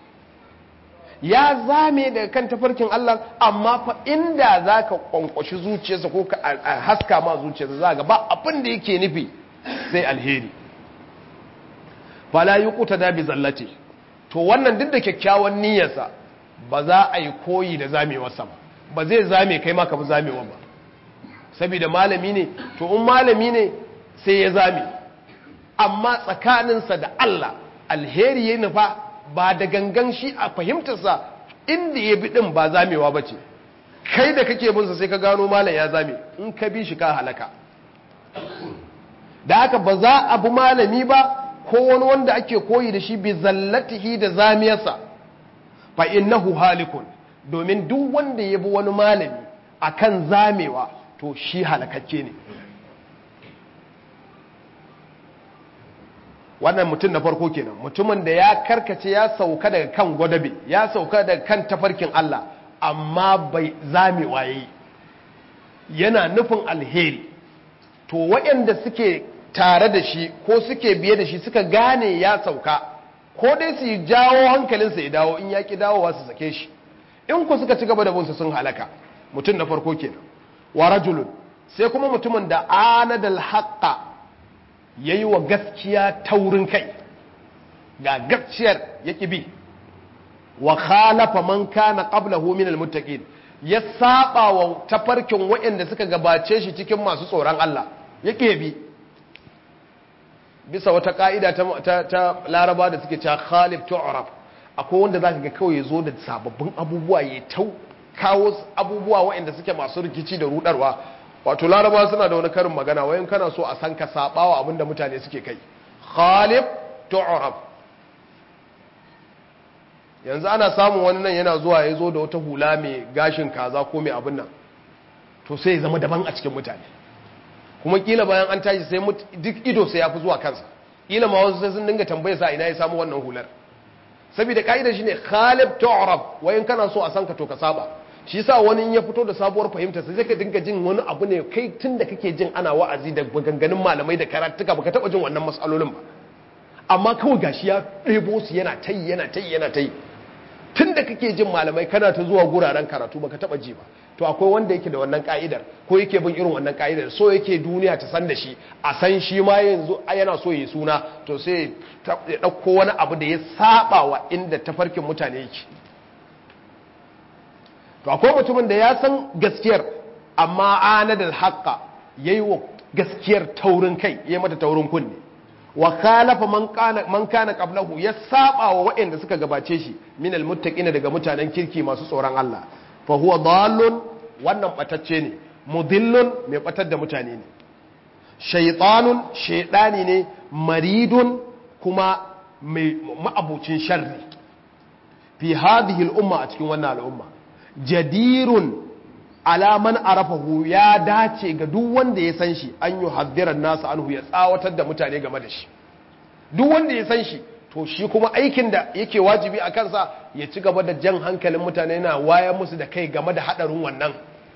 ya zame daga kan tafarkin Allah amma fa inda za ka kwankwashi zuciyarsa ko ka haska ma zuciyarsa za ga ba abin da yake nufi sai alheri fala yi kuta da bi zallace to wannan duk da kyakkyawan niyyarsa ba za a yi koyi da zamewarsa ba ba zai zame kai maka bi zamewa ba saboda malami ne to in malami ne sai ya zame amma tsakaninsa da Allah alheri ya nufa ba da gangan shi a fahimtarsa inda ya bi ɗin ba zamewa ba ce kai da kake binsa sai ka gano malam ya zame in ka bi shi ka halaka da haka ba za a bi malami ba ko wani wanda ake koyi da shi bi zallatihi da zamiyarsa fa innahu halikun domin duk wanda ya bi wani malami akan zamewa to shi halakakke ne wannan mutum na farko kenan mutumin da ya karkace ya sauka daga kan gwadabe ya sauka daga kan tafarkin Allah amma bai zame waye yana nufin alheri to waɗanda suke tare da shi ko suke biye da shi suka gane ya sauka ko dai su jawo hankalinsa ya dawo in ya ki dawowa su sake shi in ku suka ci gaba da bunsa sun halaka mutum na farko kenan wa rajulun sai kuma mutumin da anadal haqqa yayi wa gaskiya taurin kai ga gaskiyar yaki bi wa khalafa man kana qablahu min almuttaqin ya saba wa tafarkin waɗanda suka gabace shi cikin masu tsoron Allah yake bi bisa wata ka'ida ta, ta, laraba da suke cewa khalif tu'raf akwai wanda zaka ga kawai zo da sababbin abubuwa ya tau kawo abubuwa waɗanda suke masu rikici da rudarwa wato laraba suna da wani karin magana wayan kana so a san ka sabawa abinda mutane suke kai khalif tu'raf yanzu ana samun wani nan yana zuwa ya zo da wata hula mai gashin kaza ko mai abin nan to sai ya zama daban a cikin mutane kuma kila bayan an tashi sai duk ido sai ya fi zuwa kansa kila ma wasu sai sun dinga tambaye sa ina ya samu wannan hular saboda ka'idar shine khalib tu'rab wayan kana so a san ka to ka saba shi yasa wani in ya fito da sabuwar fahimta sai ka dinga jin wani abu ne kai tunda kake jin ana wa'azi da maganganun malamai da karatuka baka taba jin wannan masalolin ba amma kawai gashi ya ɗebo su yana tayi yana tayi yana tayi tun da kake jin malamai kana ta zuwa guraren karatu baka taba ji ba to akwai wanda yake da wannan ka'idar ko yake bin irin wannan ka'idar so yake duniya ta san da shi a san shi ma yanzu yana so yi suna to sai ya dauko wani abu da ya saba wa inda tafarkin mutane yake to akwai mutumin da ya san gaskiyar amma anadal haqqa yayi wa gaskiyar taurin kai yayi mata taurin kunne wa khalafa man kana man kana qablahu ya saba wa waɗanda suka gabace shi min almuttaqina daga mutanen kirki masu tsoron Allah fa huwa dallun wannan batacce ne mudillun mai batar da mutane ne shaytanun shaydani ne maridun kuma mai ma'abucin sharri fi hadhihi al-umma a cikin wannan al'umma jadirun alaman arafahu ya dace ga duk wanda ya san shi an yi haddiran nasu anhu ya tsawatar da mutane game da shi duk wanda ya san shi to shi kuma aikin da yake wajibi a kansa ya ci gaba da jan hankalin mutane na wayar musu da kai game da hadarin wannan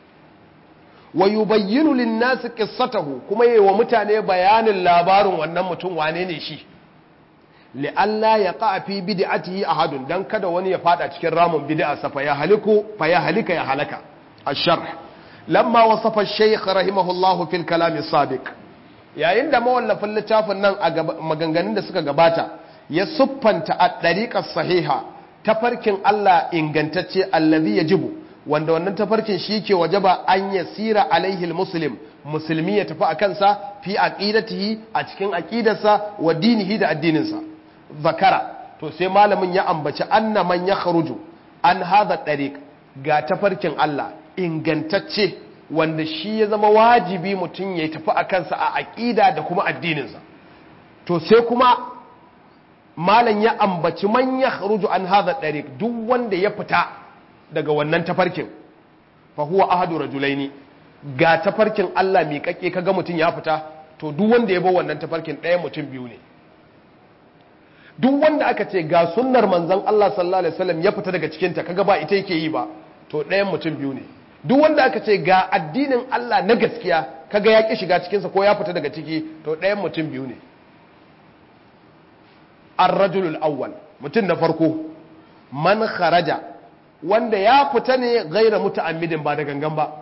wa yubayyinu lin-nasi qissatahu kuma yayi wa mutane bayanin labarin wannan mutum wane ne shi li'alla yaqa fi bid'atihi ahadun dan kada wani ya fada cikin ramin bid'a sa fa ya haliku fa ya halika ya halaka الشرح لما وصف الشيخ رحمه الله في الكلام السابق yayin da mawallafin littafin nan a maganganun da suka gabata ya siffanta a ɗariƙar sahiha tafarkin Allah ingantacce allazi ya jibu wanda wannan tafarkin shi ke wajaba an ya sira alaihil muslim musulmi ya tafi a kansa fi aqidatihi a cikin aqidarsa wa dinihi da addininsa zakara to sai malamin ya ambaci anna man ya kharuju an hadha ɗariƙ ga tafarkin Allah ingantacce wanda shi ya zama wajibi mutum ya tafi a kansa a aƙida da kuma addininsa to sai kuma malam ya ambaci man ya kharuju an hadha dariq duk wanda ya fita daga wannan tafarkin fa huwa ahadu rajulaini ga tafarkin Allah mai kake kaga mutum ya fita to duk wanda ya bar wannan tafarkin ɗaya mutum biyu ne duk wanda aka ce ga sunnar manzon Allah sallallahu alaihi wasallam ya fita daga cikin ta kaga ba ita yake yi ba to ɗayan mutum biyu ne duk wanda aka ce ga addinin Allah na gaskiya kaga ya ki shiga cikinsa ko ya fita daga ciki to ɗayan mutum biyu ne ar-rajulul awwal mutum na farko man kharaja wanda ya fita ne gaira muta'ammidin ba da gangan ba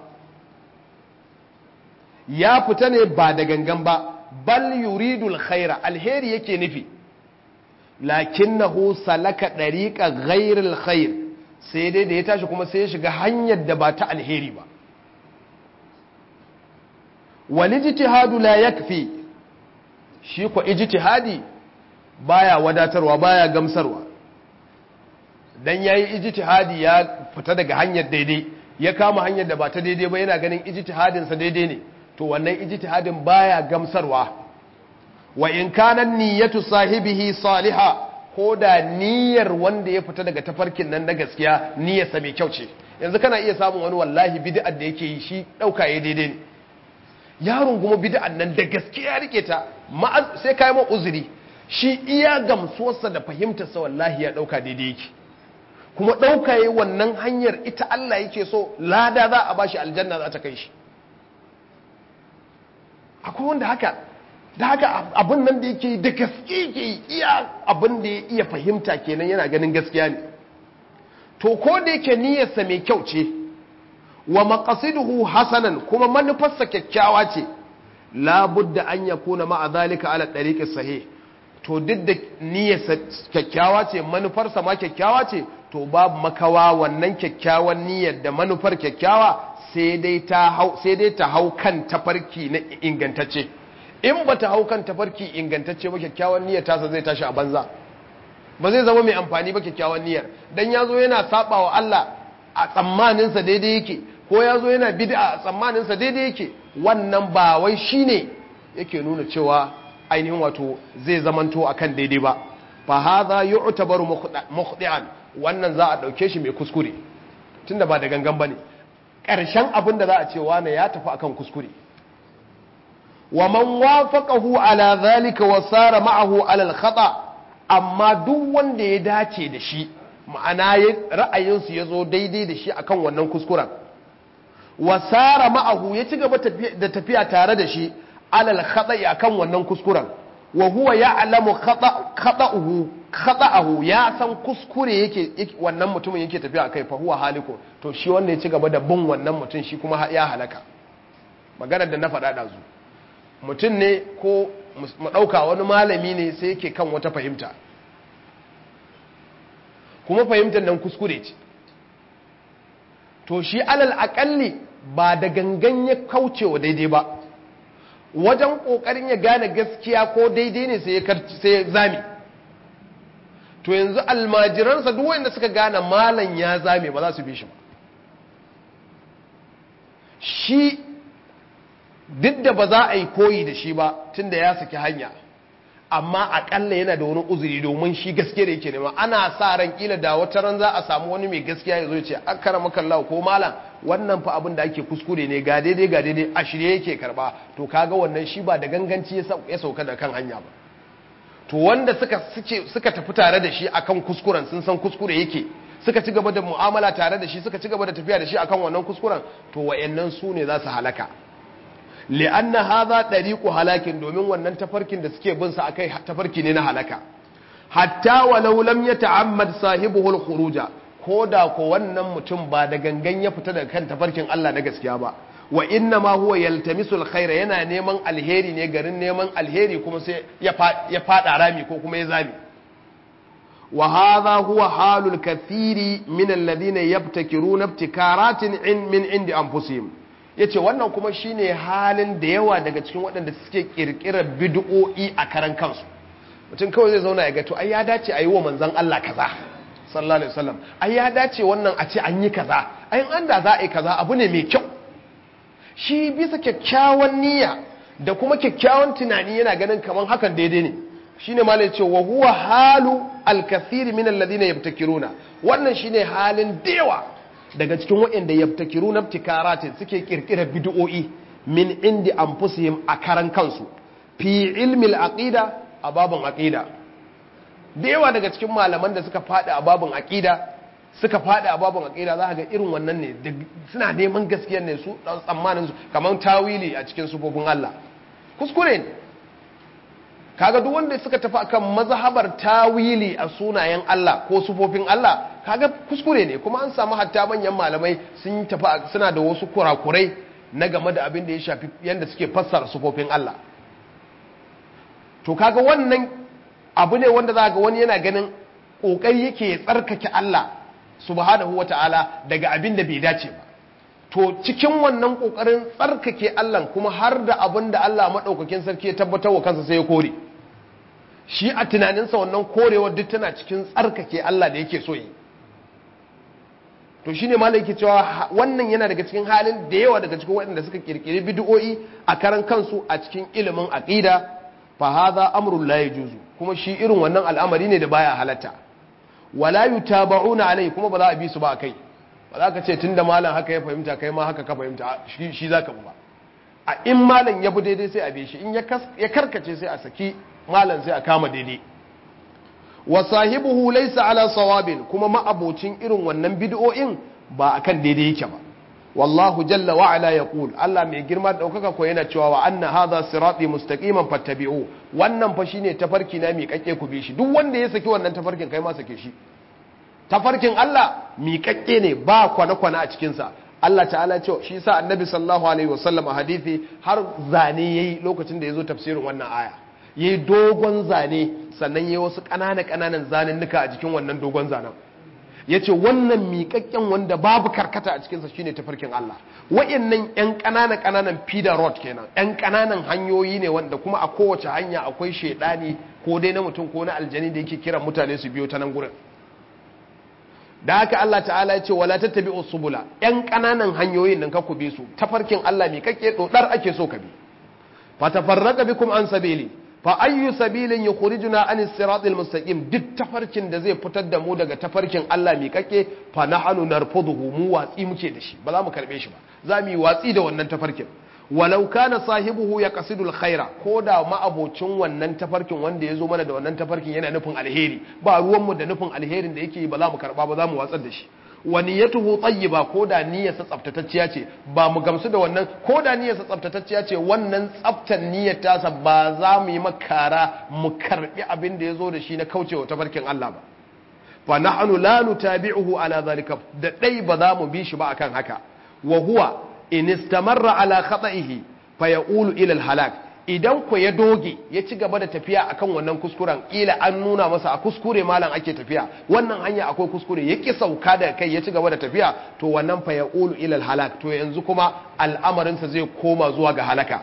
ya fita ne ba da gangan ba bal yuridul khaira alheri yake nufi lakinnahu salaka dariqa ghairil khair sai dai da ya tashi kuma sai ya shiga hanyar da ba ta alheri ba wal ijtihadu la yakfi shi ko ijtihadi baya wadatarwa baya gamsarwa dan yayi ijtihadi ya fita daga hanyar daidai ya kama hanyar da ba ta daidai ba yana ganin ijtihadin sa daidai ne to wannan ijtihadin baya gamsarwa wa in kana niyyatu sahibihi salihah ko da niyyar wanda ya fita daga tafarkin nan na gaskiya niyyarsa mai kyau ce yanzu kana iya samun wani wallahi bid'ar da yake yi shi dauka ya daidai ne yaron kuma bid'ar nan da gaskiya rike ta sai kai ma uzuri shi iya gamsuwarsa da fahimtarsa wallahi ya ɗauka daidai yake kuma ɗauka yi wannan hanyar ita Allah yake so lada za a bashi aljanna za ta kai shi akwai wanda haka da haka abin nan da yake da gaske ke iya abin da ya iya fahimta kenan yana ganin gaskiya ne to ko da yake niyyarsa mai kyau ce wa maqasiduhu hasanan kuma manufarsa kyakkyawa ce labudda an yakuna ma'a zalika ala tariqi sahih to duk da niyyarsa kyakkyawa ce manufarsa ma kyakkyawa ce to babu makawa wannan kyakkyawan niyyar da manufar kyakkyawa sai dai ta hau sai dai ta hau kan tafarki na ingantacce in ba ta hau kan tafarki ingantacce ba kyakkyawan niyyar tasa zai tashi a banza ba zai zama mai amfani ba kyakkyawan niyyar dan yazo yana saba wa Allah a tsammaninsa daidai yake ko yazo yana bid'a a tsammaninsa daidai yake wannan ba wai shine yake nuna cewa ainihin wato zai zamanto akan daidai ba fa hadha yu'tabaru mukhdi'an wannan za a dauke shi mai kuskure tunda ba da gangan bane karshen abin da za a ce wane ya tafi akan kuskure wa man wafaqahu ala zalika wa sara ma'ahu ala al-khata amma duk wanda ya dace da shi ma'ana ra'ayinsu ya zo daidai da shi akan wannan kuskuren wa sara ma'ahu ya ci gaba da tafiya tare da shi alal khata'i akan wannan kuskuren wa huwa ya'lamu khata'uhu khata'ahu ya san kuskure yake wannan mutumin yake tafiya akai fa huwa haliku to shi wanda ya ci gaba da bin wannan mutum shi kuma ya halaka maganar da na faɗa ɗazu mutum ne ko mu ɗauka wani malami ne sai yake kan wata fahimta kuma fahimtar nan kuskure ce to shi alal aƙalli ba da gangan ya kauce wa daidai ba wajen ƙoƙarin ya gane gaskiya ko daidai ne sai ya zame to yanzu almajiransa duk wanda suka gane malam ya zame ba za su bi shi ba shi duk da ba za a yi koyi da shi ba tun da ya saki hanya amma akalla yana da wani uzuri domin shi gaskiya da yake nema ana sa ran kila da wata ran za a samu wani mai gaskiya ya zo ya ce akara makallahu ko malam wannan fa abin da ake kuskure ne ga daidai ga daidai a shirye yake karba to kaga wannan shi ba da ganganci ya sauka da kan hanya ba to wanda suka suka tafi tare da shi akan kuskuren sun san kuskure yake suka ci gaba da mu'amala tare da shi suka ci gaba da tafiya da shi akan wannan kuskuren to wayannan su ne za su halaka li'anna hadha dariqu halakin domin wannan tafarkin da suke bin sa akai tafarki ne na halaka hatta walau lam yata'ammad sahibuhu al-khuruja koda ko wannan mutum ba da gangan ya fita daga kan tafarkin Allah na gaskiya ba wa inna ma huwa yaltamisu al-khaira yana neman alheri ne garin neman alheri kuma sai ya fada rami ko kuma ya zami wa hadha huwa halul kathiri min alladhina yabtakiruna ibtikaratin min indi anfusihim yace wannan kuma shine halin da yawa daga cikin waɗanda suke kirkirar bid'o'i a karan kansu mutum kawai zai zauna ya ga to ai ya dace a yi wa manzon Allah kaza sallallahu alaihi wasallam ai ya dace wannan a ce an yi kaza ai an da za a yi kaza abu ne mai kyau shi bisa kyakkyawan niyya da kuma kyakkyawan tunani yana ganin kaman hakan daidai ne shine ma ce wa huwa halu al-kathiri min alladhina yabtakiruna wannan shine halin dewa daga cikin waɗanda yabtakiruna ibtikaratin suke kirkira bid'o'i min indi anfusihim a karan kansu fi ilmi al-aqida a babun aqida dewa daga cikin malaman da suka fada a babun aqida suka fada a babun aqida za ga irin wannan ne suna neman gaskiyar ne su tsammanin su kamar tawili a cikin sufofin Allah kuskure ne kaga duk wanda suka tafi akan mazhabar tawili a sunayen Allah ko sufofin Allah kaga kuskure ne kuma an samu hatta manyan malamai sun tafi suna da wasu kurakurai na game da abin da ya shafi yanda suke fassara sufofin Allah to kaga wannan abu ne wanda za ga wani yana ganin kokari yake tsarkake Allah subhanahu wataala daga abin da bai dace ba to cikin wannan kokarin tsarkake Allah kuma har da abin da Allah madaukakin sarki ya tabbatar wa kansa sai ya kore shi a tunaninsa wannan korewar duk tana cikin tsarkake Allah da yake so yi to shine malai yake cewa wannan yana daga cikin halin da yawa daga cikin waɗanda suka kirkiri bid'o'i a karan kansu a cikin ilimin aqida fa hadha amrun la yajuzu kuma shi irin wannan al'amari ne da baya halatta wala yutaba'una alai kuma ba za a bi su ba kai ba za ka ce tunda malam haka ya fahimta kai ma haka ka fahimta shi za ka ba a in malam ya bi daidai sai a bi shi in ya karkace sai a saki malam sai a kama daidai wa sahibuhu laysa ala sawabin kuma ma'abocin irin wannan bid'o'in ba akan daidai yake ba wallahu jalla wa ala yaqul Allah mai girma da daukaka ko yana cewa wa anna hadha sirati mustaqiman fattabi'u wannan fa shine tafarki na mi kake ku bi shi duk wanda ya saki wannan tafarkin kai ma sake shi tafarkin Allah mi kake ne ba kwana kwana a cikin sa Allah ta'ala ce shi sa annabi sallallahu alaihi wasallam a hadisi har zane yayi lokacin da yazo tafsirin wannan aya yayi dogon zane sannan yayi wasu ƙanana ƙananan zanennuka a jikin wannan dogon zanen yace wannan miƙaƙƙen wanda babu karkata a cikinsa shine tafarkin Allah wa'annan ƴan ƙanana ƙananan feeder road kenan ƴan ƙananan hanyoyi ne wanda kuma a kowace hanya akwai shedani ko dai na mutum ko na aljani da yake kiran mutane su biyo ta nan gurin da haka Allah ta'ala ya ce wala tattabi'u subula ƴan ƙananan hanyoyin nan ka ku bi su tafarkin Allah miƙaƙƙe dodar ake so ka bi fa tafarraqa bikum an sabili fa ayyu sabilin yukhrijuna an siratil mustaqim duk tafarkin da zai fitar da mu daga tafarkin Allah mi kake fa nahnu narfuduhu mu watsi muke da shi ba za mu karbe shi ba za mu yi watsi da wannan tafarkin walau kana sahibuhu yaqsidu alkhaira ko da ma'abocin wannan tafarkin wanda ya zo mana da wannan tafarkin yana nufin alheri ba ruwan mu da nufin alherin da yake ba za mu karba ba za mu watsar da shi wa niyyatuhu tayyiba ko da niyyarsa tsaftatacciya ce ba mu gamsu da wannan ko da niyyarsa tsaftatacciya ce wannan tsaftan niyyar tasa ba za mu yi makara mu karbi abin da yazo da shi na kaucewa tafarkin Allah ba fa nahnu la nutabi'uhu ala zalika da dai ba za mu bi shi ba akan haka wa huwa in istamarra ala khata'ihi fa yaqulu ila al-halak idan ku ya doge ya ci gaba da tafiya akan wannan kuskuren kila an nuna masa a kuskure malam ake tafiya wannan hanya akwai kuskure ya ki sauka da kai ya ci gaba da tafiya to wannan fa yaqulu ila al-halak to yanzu kuma al'amarinsa zai koma zuwa ga halaka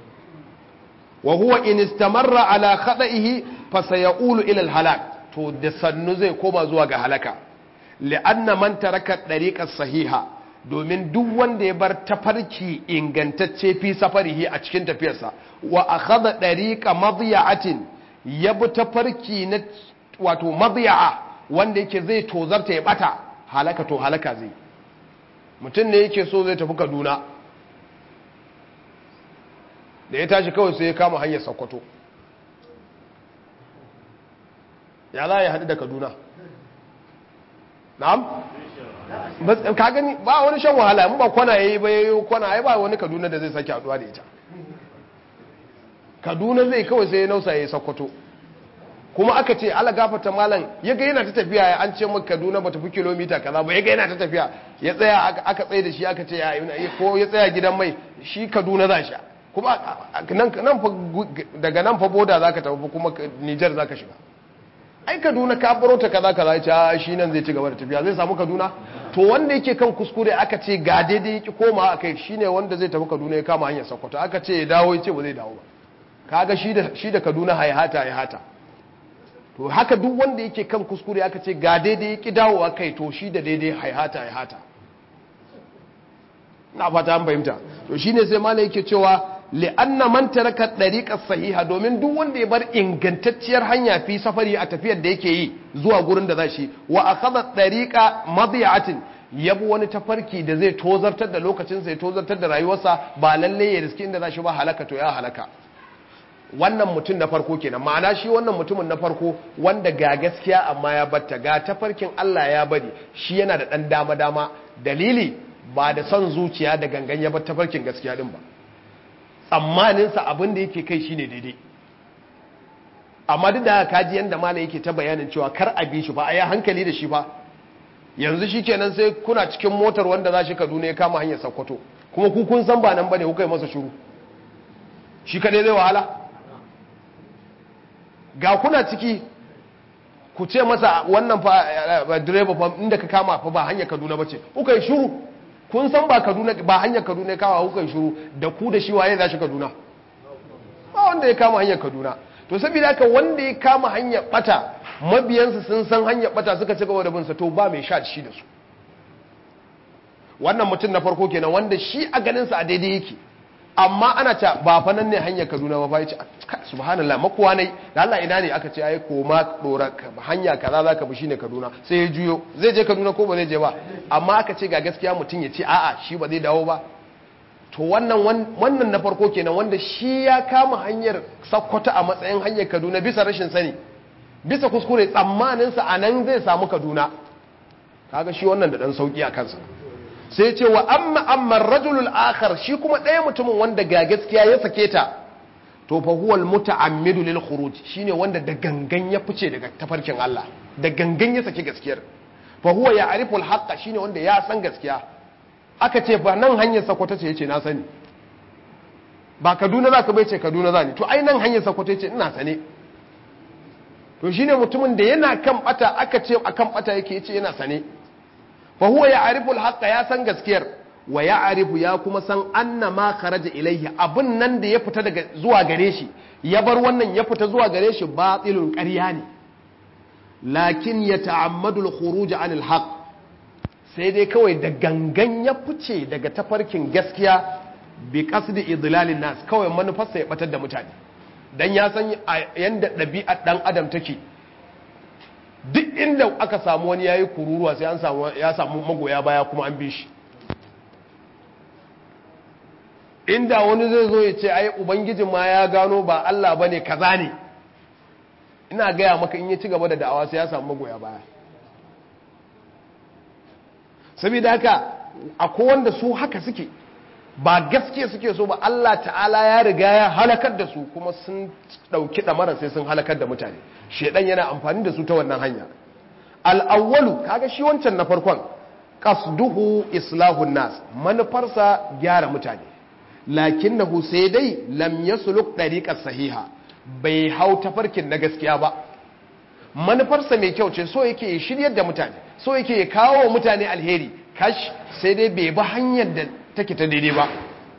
wa huwa in istamarra ala khata'ihi fa sayaqulu ila al-halak to da sannu zai koma zuwa ga halaka li'anna man taraka dariqas sahiha domin duk wanda ya bar tafarki ingantacce fi safarihi a cikin tafiyarsa wa akhadha dariqa madiya'atin ya bi tafarki na wato madiya'a wanda yake zai tozarta ya bata halaka to halaka zai mutum ne yake so zai tafi Kaduna da ya tashi kawai sai ya kama hanyar Sokoto ya za ya haɗu da Kaduna na'am ka gani ba wani shan wahala in ba kwana yayi ba yayi kwana ai ba wani Kaduna da zai sake haduwa da ita Kaduna zai kawai sai ya nausa yayi Sokoto kuma aka ce ala gafata malam yaga yana ta tafiya an ce maka Kaduna bata fi kilomita kaza ba yaga yana ta tafiya ya tsaya aka tsaye da shi aka ce ya ko ya tsaya gidan mai shi Kaduna za shi kuma nan nan fa daga nan fa boda zaka tafi kuma Niger zaka shiga ai kaduna ka baro ta kaza kaza ya ce a shi nan zai ci gaba da tafiya zai samu kaduna to wanda yake kan kuskure aka ce ga daidai yake koma akai shine wanda zai tafi kaduna ya kama hanyar sokoto aka ce ya dawo ya ce ba zai dawo ba kaga shi da shi da kaduna haihata haihata to haka duk wanda yake kan kuskure aka ce ga daidai yake dawo akai to shi da daidai haihata haihata na fata an fahimta to shine sai malai yake cewa li'anna man taraka dariqa sahiha domin duk wanda ya bar ingantacciyar hanya fi safari a tafiyar da yake yi zuwa gurin da zashi wa akhadha dariqa madiyatin yabi wani tafarki da zai tozartar da lokacin sa ya tozartar da rayuwarsa ba lalle ya riski inda zashi ba halaka to ya halaka wannan mutum na farko kenan ma'ana shi wannan mutumin na farko wanda ga gaskiya amma ya batta ga tafarkin Allah ya bari shi yana da dan dama dama dalili ba da son zuciya da gangan ya bar tafarkin gaskiya din ba tsammaninsa abin da yake kai shine daidai amma duk da kaji yadda malam yake ta bayanin cewa kar a bi shi ba a yi hankali da shi ba yanzu shi kenan sai kuna cikin motar wanda za shi kaduna ya kama hanyar sakkwato kuma ku kun san ba nan bane kuka yi masa shuru shi kadai zai wahala ga kuna ciki ku ce masa wannan fa direba fa inda ka kama fa ba hanyar kaduna bace kuka yi shuru kun san ba kaduna ba hanyar kaduna ya kama hukan shuru da ku da shi waye za shi kaduna ba wanda ya kama hanyar kaduna to saboda haka wanda ya kama hanyar bata mabiyansa sun san hanyar bata suka ci gaba da binsa to ba mai sha shi da su wannan mutum na farko kenan wanda shi a ganinsa a daidai yake amma ana ta ba fa nan ne hanyar kaduna ba fa yace subhanallah makuwa ne da Allah ina ne aka ce ai koma dora hanya kaza zaka bi shine kaduna sai ya juyo zai je kaduna ko ba zai je ba amma aka ce ga gaskiya mutum ya ce a'a shi ba zai dawo ba to wannan wannan na farko kenan wanda shi ya kama hanyar sakkwata a matsayin hanyar kaduna bisa rashin sani bisa kuskure tsammaninsa a nan zai samu kaduna kaga shi wannan da dan sauki a kansa sai ce wa amma amma rajulul akhar shi kuma ɗaya mutumin wanda ga gaskiya ya sake ta to fa huwa almutaammidu lil khuruj shine wanda da gangan ya fice daga tafarkin Allah da gangan ya sake gaskiyar fa huwa ya'rifu al shine wanda ya san gaskiya aka ce ba nan hanyar sakwata ce yace na sani ba Kaduna zaka bai ce Kaduna zani to ai nan hanyar sakwata yace ina sane to shine mutumin da yana kan bata aka ce akan bata yake yace yana sane fa huwa ya'rifu al ya san gaskiyar wa ya'rifu ya kuma san anna ma kharaja ilayhi abun nan da ya fita daga zuwa gare shi ya bar wannan ya fita zuwa gare shi batilun ƙarya ne lakin ya ta'ammadu al-khuruj 'an al-haq sai dai kawai da gangan ya fice daga tafarkin gaskiya bi qasdi idlalin nas kawai manufarsa ya batar da mutane dan ya san yanda ɗabi'ar dan adam take duk inda aka samu wani yayi kururuwa sai an samu ya samu magoya baya kuma an bi shi inda wani zai zo ya ce ai ubangijin ma ya gano ba Allah bane kaza ne ina gaya maka in ya ci gaba da da'awa sai ya samu magoya baya saboda haka akwai wanda su haka suke ba gaske suke so ba Allah ta'ala ya riga ya halakar da su kuma sun dauki damara sai sun halakar da mutane shedan yana amfani da su ta wannan hanya al-awwalu kaga shi wancan na farkon qasduhu islahun nas manufarsa gyara mutane lakinnahu sai dai lam yasluk dariqas sahiha bai hau tafarkin na gaskiya ba manufarsa mai kyau ce so yake shiryar da mutane so yake kawo mutane alheri kash sai dai bai bi hanyar da take ta daidai ba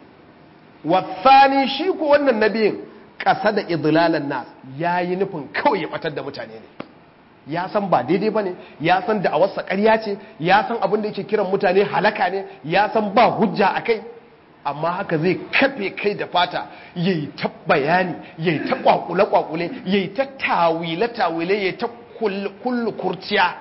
wasani shi ko wannan nabiyin ƙasa da idlalan nas yayi nufin kawai ya batar da mutane ne ya san ba daidai bane ya san da awarsa ƙarya ce ya san abin da yake kiran mutane halaka ne ya san ba hujja akai amma haka zai kafe kai da fata ya yi ta bayani ya yi ta kwakule-kwakule ya yi ta tawile-tawile ya yi ta kullu kurciya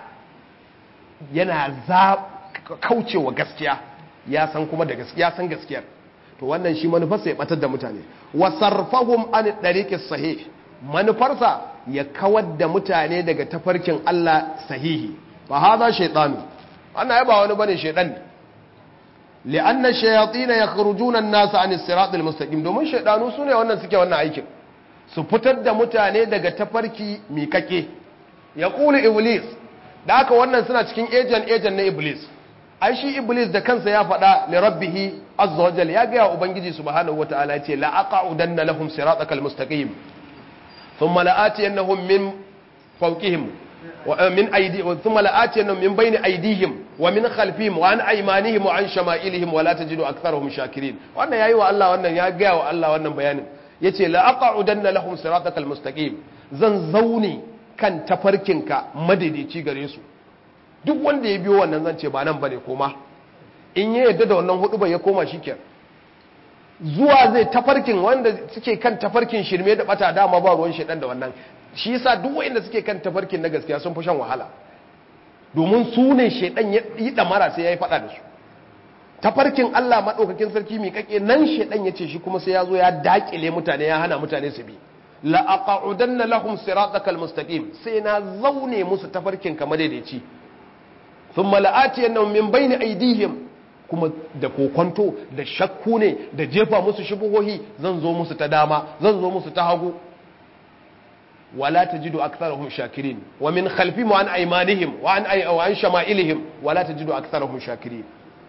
yana za kaucewa gaskiya ya san kuma da gaskiya san gaskiyar to wannan shi manufarsa ya batar da mutane wasarfahum an dariqis sahih manufarsa ya kawar da mutane daga tafarkin Allah sahihi fa hada shaytanu ana yaba wani bane shaytan ne لأن الشياطين يخرجون الناس عن الصراط المستقيم domin shaydanu sune wannan suke wannan aikin su fitar da mutane daga tafarki mikake ya kula iblis da haka wannan suna cikin agent agent na iblis ai shi iblis da kansa ya faɗa li rabbih azza wa jalla ya ga ubangiji subhanahu wataala ya ce la aqudanna lahum siratakal mustaqim thumma la'atiyannahum min fawqihim ومن أيدي ثم لآتينهم من بين أيديهم ومن خلفهم وعن أيمانهم وعن شمائلهم ولا تجد أكثرهم شاكرين وأنا يا أيها الله وأنا يا جاء الله وأنا بيان يتي لأقعدن لهم صراطك المستقيم zan zaune kan tafarkinka madaidaici gare su duk wanda ya biyo wannan zan ce ba nan bane koma in ya yadda da wannan hudu bai ya koma shikenan zuwa zai tafarkin wanda suke kan tafarkin shirme da bata dama ba ruwan shedan da wannan shi yasa duk wanda suke kan tafarkin na gaskiya sun fi shan wahala domin su ne shedan ya yi damara sai ya yi fada da su tafarkin Allah madaukakin sarki mai kake nan shedan ya ce shi kuma sai ya zo ya dakile mutane ya hana mutane su bi la aqa'udanna lahum siratakal mustaqim sai na zaune musu tafarkin ka madaidaici thumma la'atiyannahum min bayni aydihim kuma da kokonto da shakku ne da jefa musu shubuhohi zan zo musu ta dama zan zo musu ta hagu wala tajidu aktharahum shakirin wa min khalfihim wa an aymanihim wa an ay wa an shama'ilihim wala tajidu aktharahum shakirin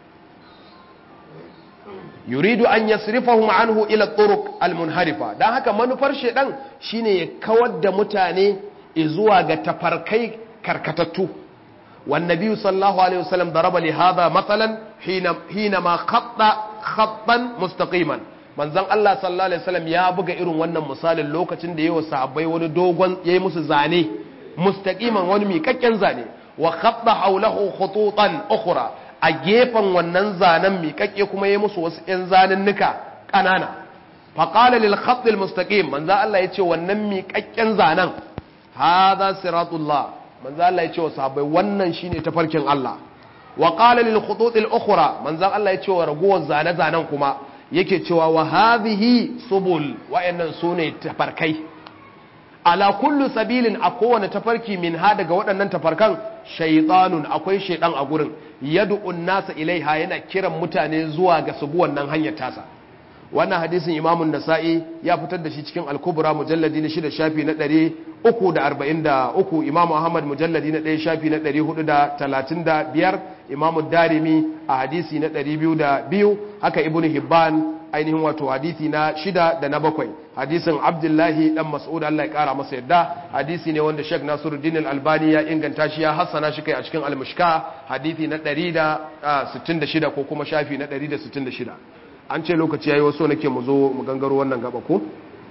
yuridu an yasrifahum anhu ila turuq almunharifa dan haka manufar shedan shine ya kawar da mutane zuwa ga tafarkai karkatattu والنبي صلى الله عليه وسلم ضرب لهذا مثلا حين حينما خط خطا مستقيما manzon Allah sallallahu alaihi wasallam ya buga irin wannan misalin lokacin da yayi sahabbai wani dogon yayi musu zane mustaqiman wani miƙaƙƙen zane wa khatta hawlahu khututan ukhra a gefen wannan zanen miƙaƙƙe kuma yayi musu wasu ƴan zanennuka ƙanana fa qala lil khatt al mustaqim manzon Allah yace wannan miƙaƙƙen zanen hadha siratullah manzo Allah ya ce wa sahabbai wannan shine tafarkin Allah wa qala lil khutut al ukhra manzo Allah ya ce wa ragowar zane zanen kuma yake cewa wa hadhihi subul wa'annan sune tafarkai ala kullu sabilin a kowane tafarki min ha daga waɗannan tafarkan shaytanun akwai shaydan a gurin yad'un nasa ilaiha yana kiran mutane zuwa ga subu wannan hanyar tasa wannan hadisin imamun nasa'i ya fitar da shi cikin al-kubra mujalladi na shida shafi na ɗari uku da arba'in da uku imamu ahmad mujalladi na ɗaya shafi na ɗari hudu da talatin da biyar imamu darimi a hadisi na ɗari biyu da biyu haka ibn hibban ainihin wato hadisi na shida da na bakwai hadisin abdullahi dan mas'ud Allah ya kara masa yadda hadisi ne wanda Sheikh Nasiruddin Al-Albani ya inganta shi ya hassana shi kai a cikin al-Mushka hadisi na 166 ko kuma shafi na 166 an ce lokaci yayi waso nake mu zo mu gangaro wannan gaba ko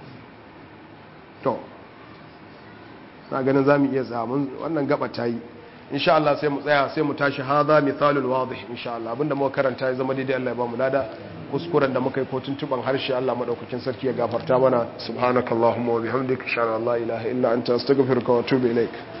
to na ganin zamu iya tsamun wannan gaba ta yi insha Allah sai mu tsaya sai mu tashi hadha mithalul wadih insha Allah abinda muka karanta ya zama daidai Allah ya ba mu lada kuskuren da muka yi ko tuntuban harshe Allah madaukakin sarki ya gafarta mana subhanakallahumma wa bihamdika insha Allah la ilaha illa anta astaghfiruka wa atubu ilaik